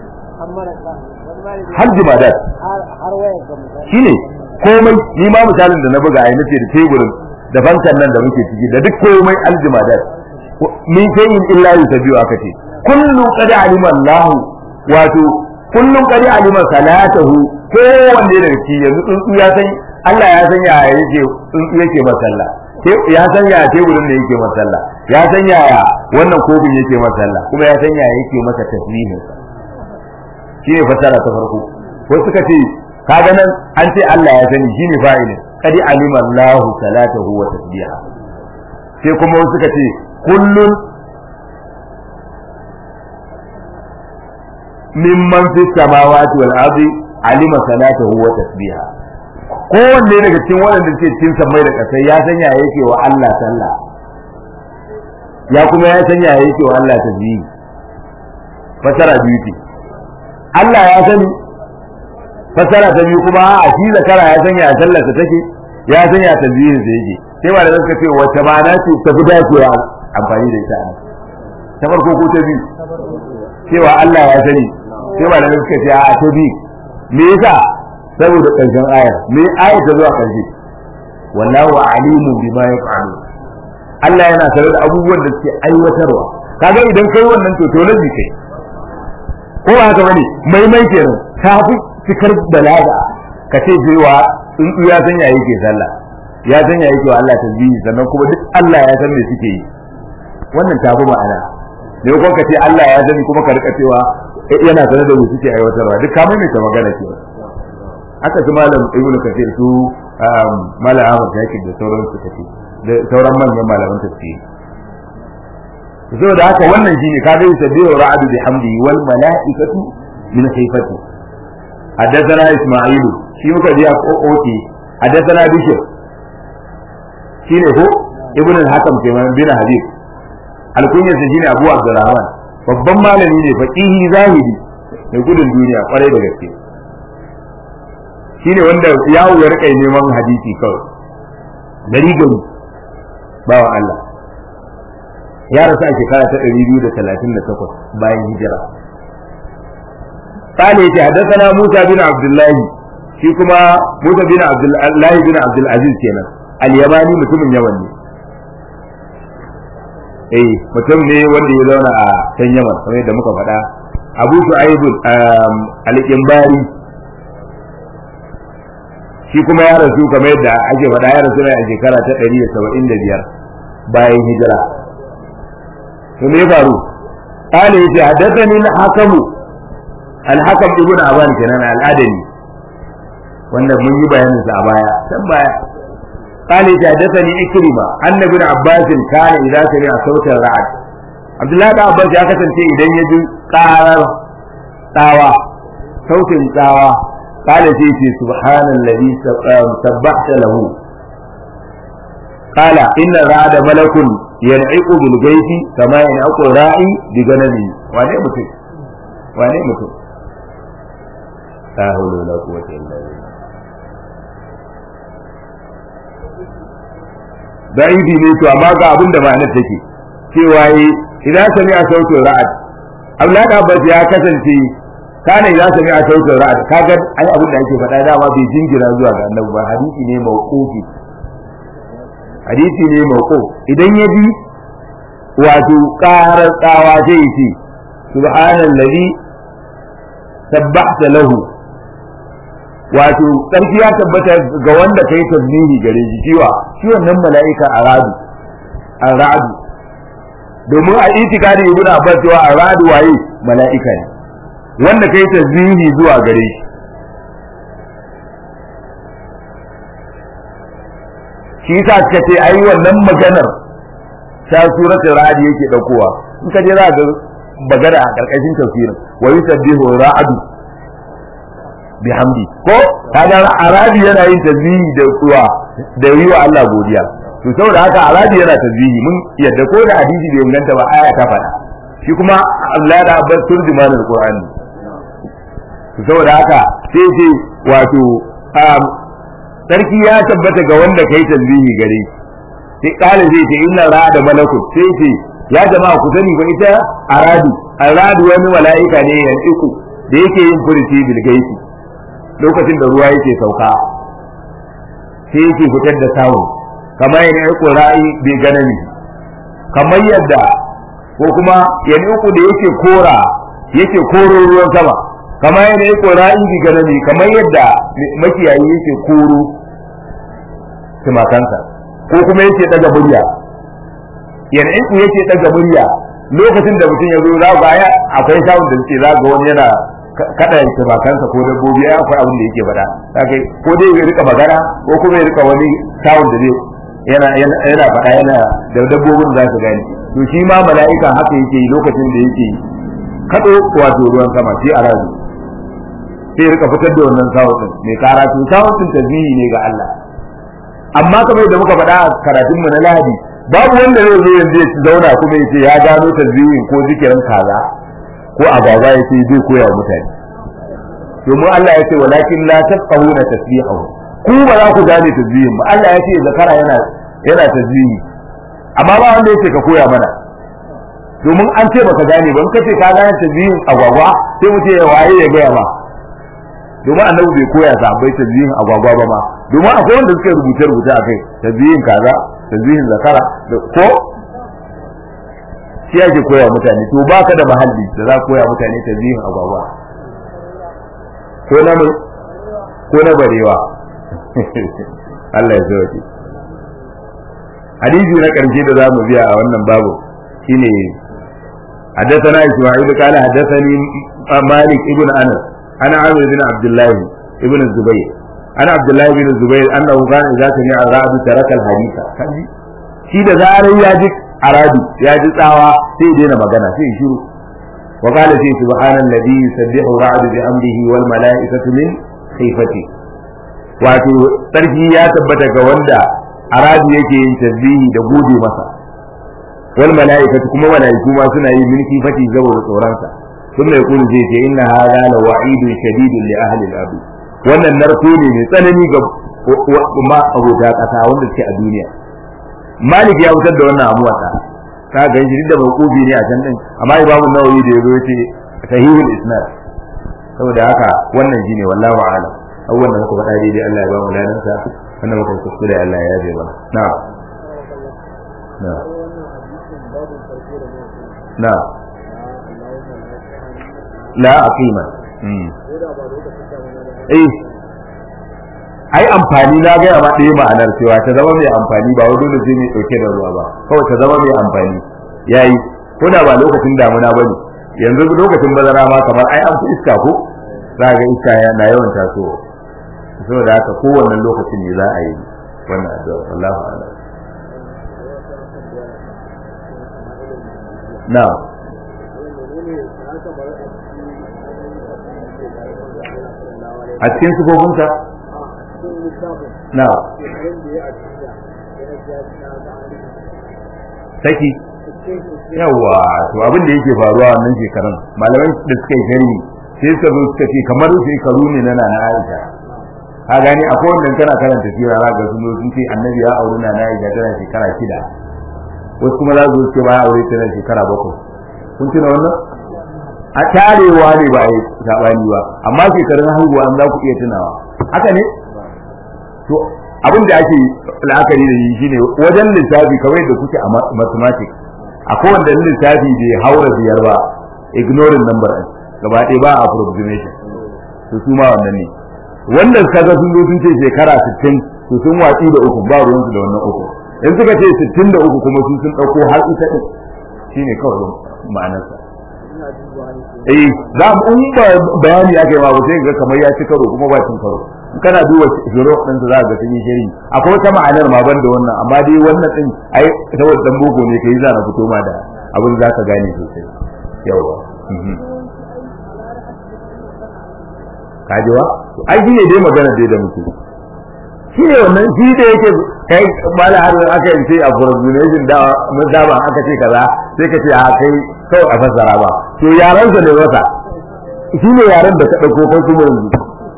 har jimadat shine komai ni ma misalin da na buga ai nace da teburin da bankan nan da muke ciki da duk komai aljimadat min shay'in illa yusabbihu aka ce kullu qad alima Allah wato kullum qad alima salatahu kowanne daga ciki yanzu tsuntsu ya san Allah ya san yaya yake tsuntsu yake masalla ya san yaya teburin da yake masalla ya san yaya wannan kofin yake masalla kuma ya san yaya yake masa tasbihin shi ne fasara ta farko wasu suka ce kaga nan an ce Allah ya sani shi ne fa'ilin qad alima Allah salatahu wa tasbiha sai kuma wasu suka ce kullun mimman fi samawati wal ardi alima salatahu wa tasbiha kowanne daga cikin waɗanda suke cikin sammai da ƙasai ya sanya yake wa Allah sallah ya kuma ya sanya yake wa Allah tasbihi fasara biyu ce Allah ya sani fasara ta biyu kuma a shi zakara ya sanya a sallar ta take ya sanya tasbihin sa yake sai ba da suka ce wace ma'ana ce ta fi dacewa amfani da ita ta farko ko ta biyu cewa Allah ya sani sai ba da suka ce a ta biyu me yasa saboda ƙarshen aya me aya ta zuwa ƙarshe wallahu alimun bima yaf'alu Allah yana tare da abubuwan da suke aiwatarwa kaga idan kai wannan to to lazi kai ko ba haka bane mai mai kenan ta fi cikar balaga ka ce cewa tsuntsu ya sanya yake sallah ya sanya yake wa Allah tasbihi sannan kuma duk Allah ya san me suke yi wannan ta fi ma'ana ne ko ka ce Allah ya sani kuma ka rika cewa yana sanar da mu suke aiwatarwa duk ka mai ta magana ke haka su malam ibn kathir su malam ahmad zakir da sauran su kace da sauran manyan malaman tafsiri saboda haka wannan shine ka dai sabbihu ra'adu bihamdi wal mala'ikatu min khifati حدثنا اسماعيل shi muka ji a oke حدثنا بشر shine ko ibn al-hakam kenan bin habib alkunyarsa shine abu abdurrahman babban malami ne faqihi zahiri mai gudun duniya kwarai da gaske shine wanda yawo ya rika neman hadisi kawai gari gari bawa Allah ya rasu a shekara ta 238 bayan hijira قال يتي حدثنا موسى بن عبد الله shi kuma Musa bin Abdullah bin Abdul Aziz kenan al-Yamani mutumin Yaman ne eh mutum ne wanda ya zauna a can Yaman kamar yadda muka faɗa Abu Shu'aib al-Qimbari shi kuma ya rasu kamar yadda ake faɗa ya rasu ne a shekara ta 175 bayan hijira to me ya faru قال يتي حدثني الحكم الحكم ابن أبان كان الأدني wanda mun yi bayanin sa a baya can baya قال حدثني إكرمة أن ابن عباس كان إذا سمع صوت الرعد عبد الله بن عباس ya kasance idan ya ji karar tsawa sautin tsawa قال سيتي سبحان الذي سبحت له قال إن الرعد ملك ينعق بالغيث كما ينعق الراعي بغنمه wane mutum wane mutum la hawla wala quwwata illa billah da'ibi ne to amma ga abin da ma'anar take cewa yi idan sami a sautin ra'ad Abdullahi Abbas ya kasance kana idan sami a sautin ra'ad kaga ai abin da ake faɗa dama bai jingira zuwa ga Annabi ba hadisi ne mauqufi hadisi ne mauquf idan ya bi wato qarar tsawa zai ce subhanallazi sabbahta lahu wato sarki ya tabbata ga wanda kai tasbihi gare shi ciwa shi wannan mala'ika aradu aradu domin a itikadi ibnu abbas cewa aradu waye mala'ika ne wanda kai tasbihi zuwa gare shi shi yasa suka ce ai wannan maganar ta suratul ra'd yake daukowa in ka je za ga magana a karkashin tafsirin wa yusabbihu ra'du bihamdi ko kaga arabi yana yin tasbihi da kuwa da yi wa Allah godiya to saboda haka arabi yana tasbihi mun yadda ko da hadisi bai inganta ba aya ta faɗa shi kuma Allah da abbas turjuman alqur'ani to saboda haka sai ce wato sarki ya tabbata ga wanda kai tasbihi gare sai kale zai ce inna ra'ada malakut sai ce ya jama'a ku sani ba ita aradu aradu wani mala'ika ne ya iku da yake yin furuci bil gaisi lokacin da ruwa yake sauka sai yake fitar da sawu kamar yana yi ƙura'i bai ganani kamar yadda ko kuma yana uku da yake kora yake koro ruwan sama kamar yana yi ƙura'i bai ganani kamar yadda makiyayi yake koro tumakansa ko kuma yake daga murya yana uku yake daga murya lokacin da mutum ya zo za ga akwai sawun da suke za ga wani yana kada ya ce kansa ko dabbobi ya akwai abin da yake faɗa kage ko dai ya rika magana ko kuma ya rika wani sound da zai yana yana faɗa yana da dabbobin za su gani to shi ma mala'ika haka yake yi lokacin da yake kado wato ruwan sama shi a razu sai ya rika fitar da wannan sound din mai karatu sound din tasbihi ne ga Allah amma kamar da muka faɗa a karatun mu na Lahadi babu wanda zai zo yanzu ya zauna kuma ya ce ya gano tasbihin ko zikirin kaza ko agwagwa ya ce zai koya wa mutane domin Allah ya ce walakin la tafqahuna tasbihahu ku ba za ku gane tasbihin ba Allah ya ce zakara yana yana tasbihi amma ba wanda yake ka koya mana domin an ce baka gane ba in kace ka gane tasbihin agwagwa sai mu ce waye ya gaya ma domin annabi bai koya sahabbai tasbihin agwagwa ba ma domin akwai wanda suka rubuce rubuce akai tasbihin kaza tasbihin zakara ko shi ake koya mutane to baka da mahalli da za koya mutane tasbihin agwagwa ko na ko na barewa Allah ya sauke hadisi na karshe da zamu biya a wannan babu shine حدثنا إسماعيل قال حدثني مالك ابن أنس أنا عامر بن عبد الله ابن الزبير أنا عبد الله بن الزبير أنه كان إذا سمع الرعد ترك الحديث shi da zarar ya ji aradu ya ji tsawa sai daina magana sai shiru wa qala sai subhanallazi yusabbihu ra'du bi amrihi wal mala'ikatu min khifati wato sarki ya tabbata ga wanda aradu yake yin tasbihi da gode masa wal mala'ikatu kuma mala'iku ma suna yi min khifati saboda tsoronsa sun mai kulu zai ce inna hadha la wa'idun shadidun li ahli al wannan narko ne mai tsanani ga ma abota kasa wanda suke a duniya malik ya fitar da wannan abuwa ta ka ga shi da mawqufi ne a can din amma imamu nawawi da yazo yace sahihul isnad saboda haka wannan shine wallahi a'lam abubuwan da muka faɗa daidai Allah ya ba mu ladan sa wannan muka kuskure Allah ya yabe mana na'am na'am na'am la aqima eh ai amfani na gaya ma ɗaya ma'anar cewa ta zama mai amfani ba wai dole sai mai ɗauke da ruwa ba kawai ta zama mai amfani yayi ko da ba lokacin damuna bane yanzu lokacin bazara ma kamar ai an fi iska ko za ga iska yana yawan tasowa saboda haka kowanne lokacin ne za a yi wannan addu'a wallahu a'lam na'am a cikin sifofinsa na saki yawa to abin da yake faruwa wannan shekarun malamai da suka yi gani sai suka zo suka ce kamar shekaru ne na nana Aisha ka gani akwai wanda kana karanta sira za ga sun zo sun ce annabi ya auri nana Aisha tana shekara shida wasu kuma za su ce ba ya aure tana shekara bakwai kun tuna wannan a tarewa ne ba a yi sabani ba amma shekarun haihuwa an za ku iya tunawa haka ne to abin da ake la'akari da shi shine wajen lissafi kawai da kuke a mathematics akwai wanda lissafi bai haura biyar ba ignoring number ɗin gaba ɗaya ba approximation to su ma wannan ne wanda kaga sun zo sun ce shekara 60 to sun watsi da uku ba ruwansu da wannan uku in suka ce 63 kuma su sun ɗauko har ita ɗin shine kawai ma'anarsa eh za mu in ba bayani aka yi ma ba sai ga kamar ya ci karo kuma ba cin karo kana duba shiro din da za ga sun yi shiri akwai wata ma'anar ma ban da wannan amma dai wannan din ai saboda dan boko ne kai za na fito ma da abin za ka gane sosai yawa kajiwa ai shi ne dai magana dai da muke shi ne wannan shi da yake kai mala har aka yi sai a formulation da mun da ba aka ce kaza sai ka ce a kai kawai a fassara ba to yaran sa ne wata shi ne yaran da ka dauko kai kuma yanzu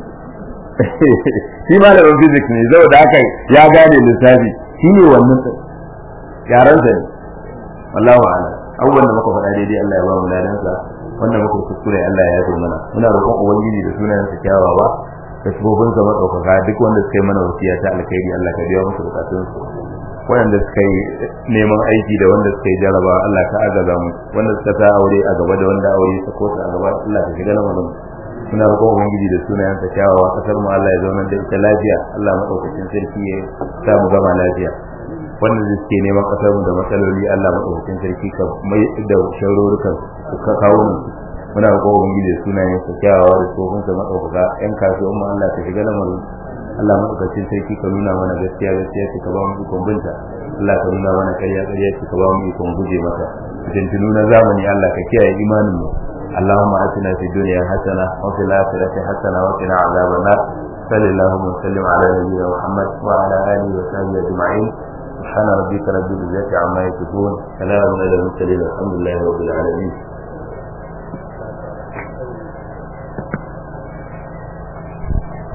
shi malamin physics ne zai da aka ya gane lissafi shi ne wannan yaran sa ne wallahu a'lam abubuwan da muka faɗa daidai Allah ya ba mu ladan sa wanda muka kuskure Allah ya yafe mana muna roƙon ubangiji da sunayen sa kyawawa da shugabin sa madaukaka duk wanda suka yi mana wasiya ta alkhairi Allah ka biya musu bukatun su wanda suka yi neman aiki da wanda suka yi jaraba Allah ka agaza mu wanda suka sa aure a gaba da wanda aure ta ko a gaba Allah ka shiga lamarin muna roƙon ubangiji da sunayen sa kyawawa kasar mu Allah ya zauna da ita lafiya Allah madaukakin sarki ya sa mu gama lafiya wanda suke neman kasar mu da matsaloli Allah madaukakin sarki ka mai da sharurukan ka kawo mu muna roƙon ubangiji da sunayen sa kyawawa da tsohon sa madaukaka yan kasuwan mu Allah ka shiga lamarin Allah madaukakin sarki ka nuna mana gaskiya gaskiya ce ka ba mu ikon binta Allah ka nuna mana ƙarya ƙarya ce ka ba mu ikon guje mata fitintunu na zamani Allah ka kiyaye imanin mu اللهم آتنا في الدنيا حسنة وفي الآخرة حسنة وقنا عذاب النار صلى اللهم وسلم على نبينا محمد وعلى آله وصحبه أجمعين سبحان ربك رب العزة عما يصفون سلام على المرسلين الحمد لله رب العالمين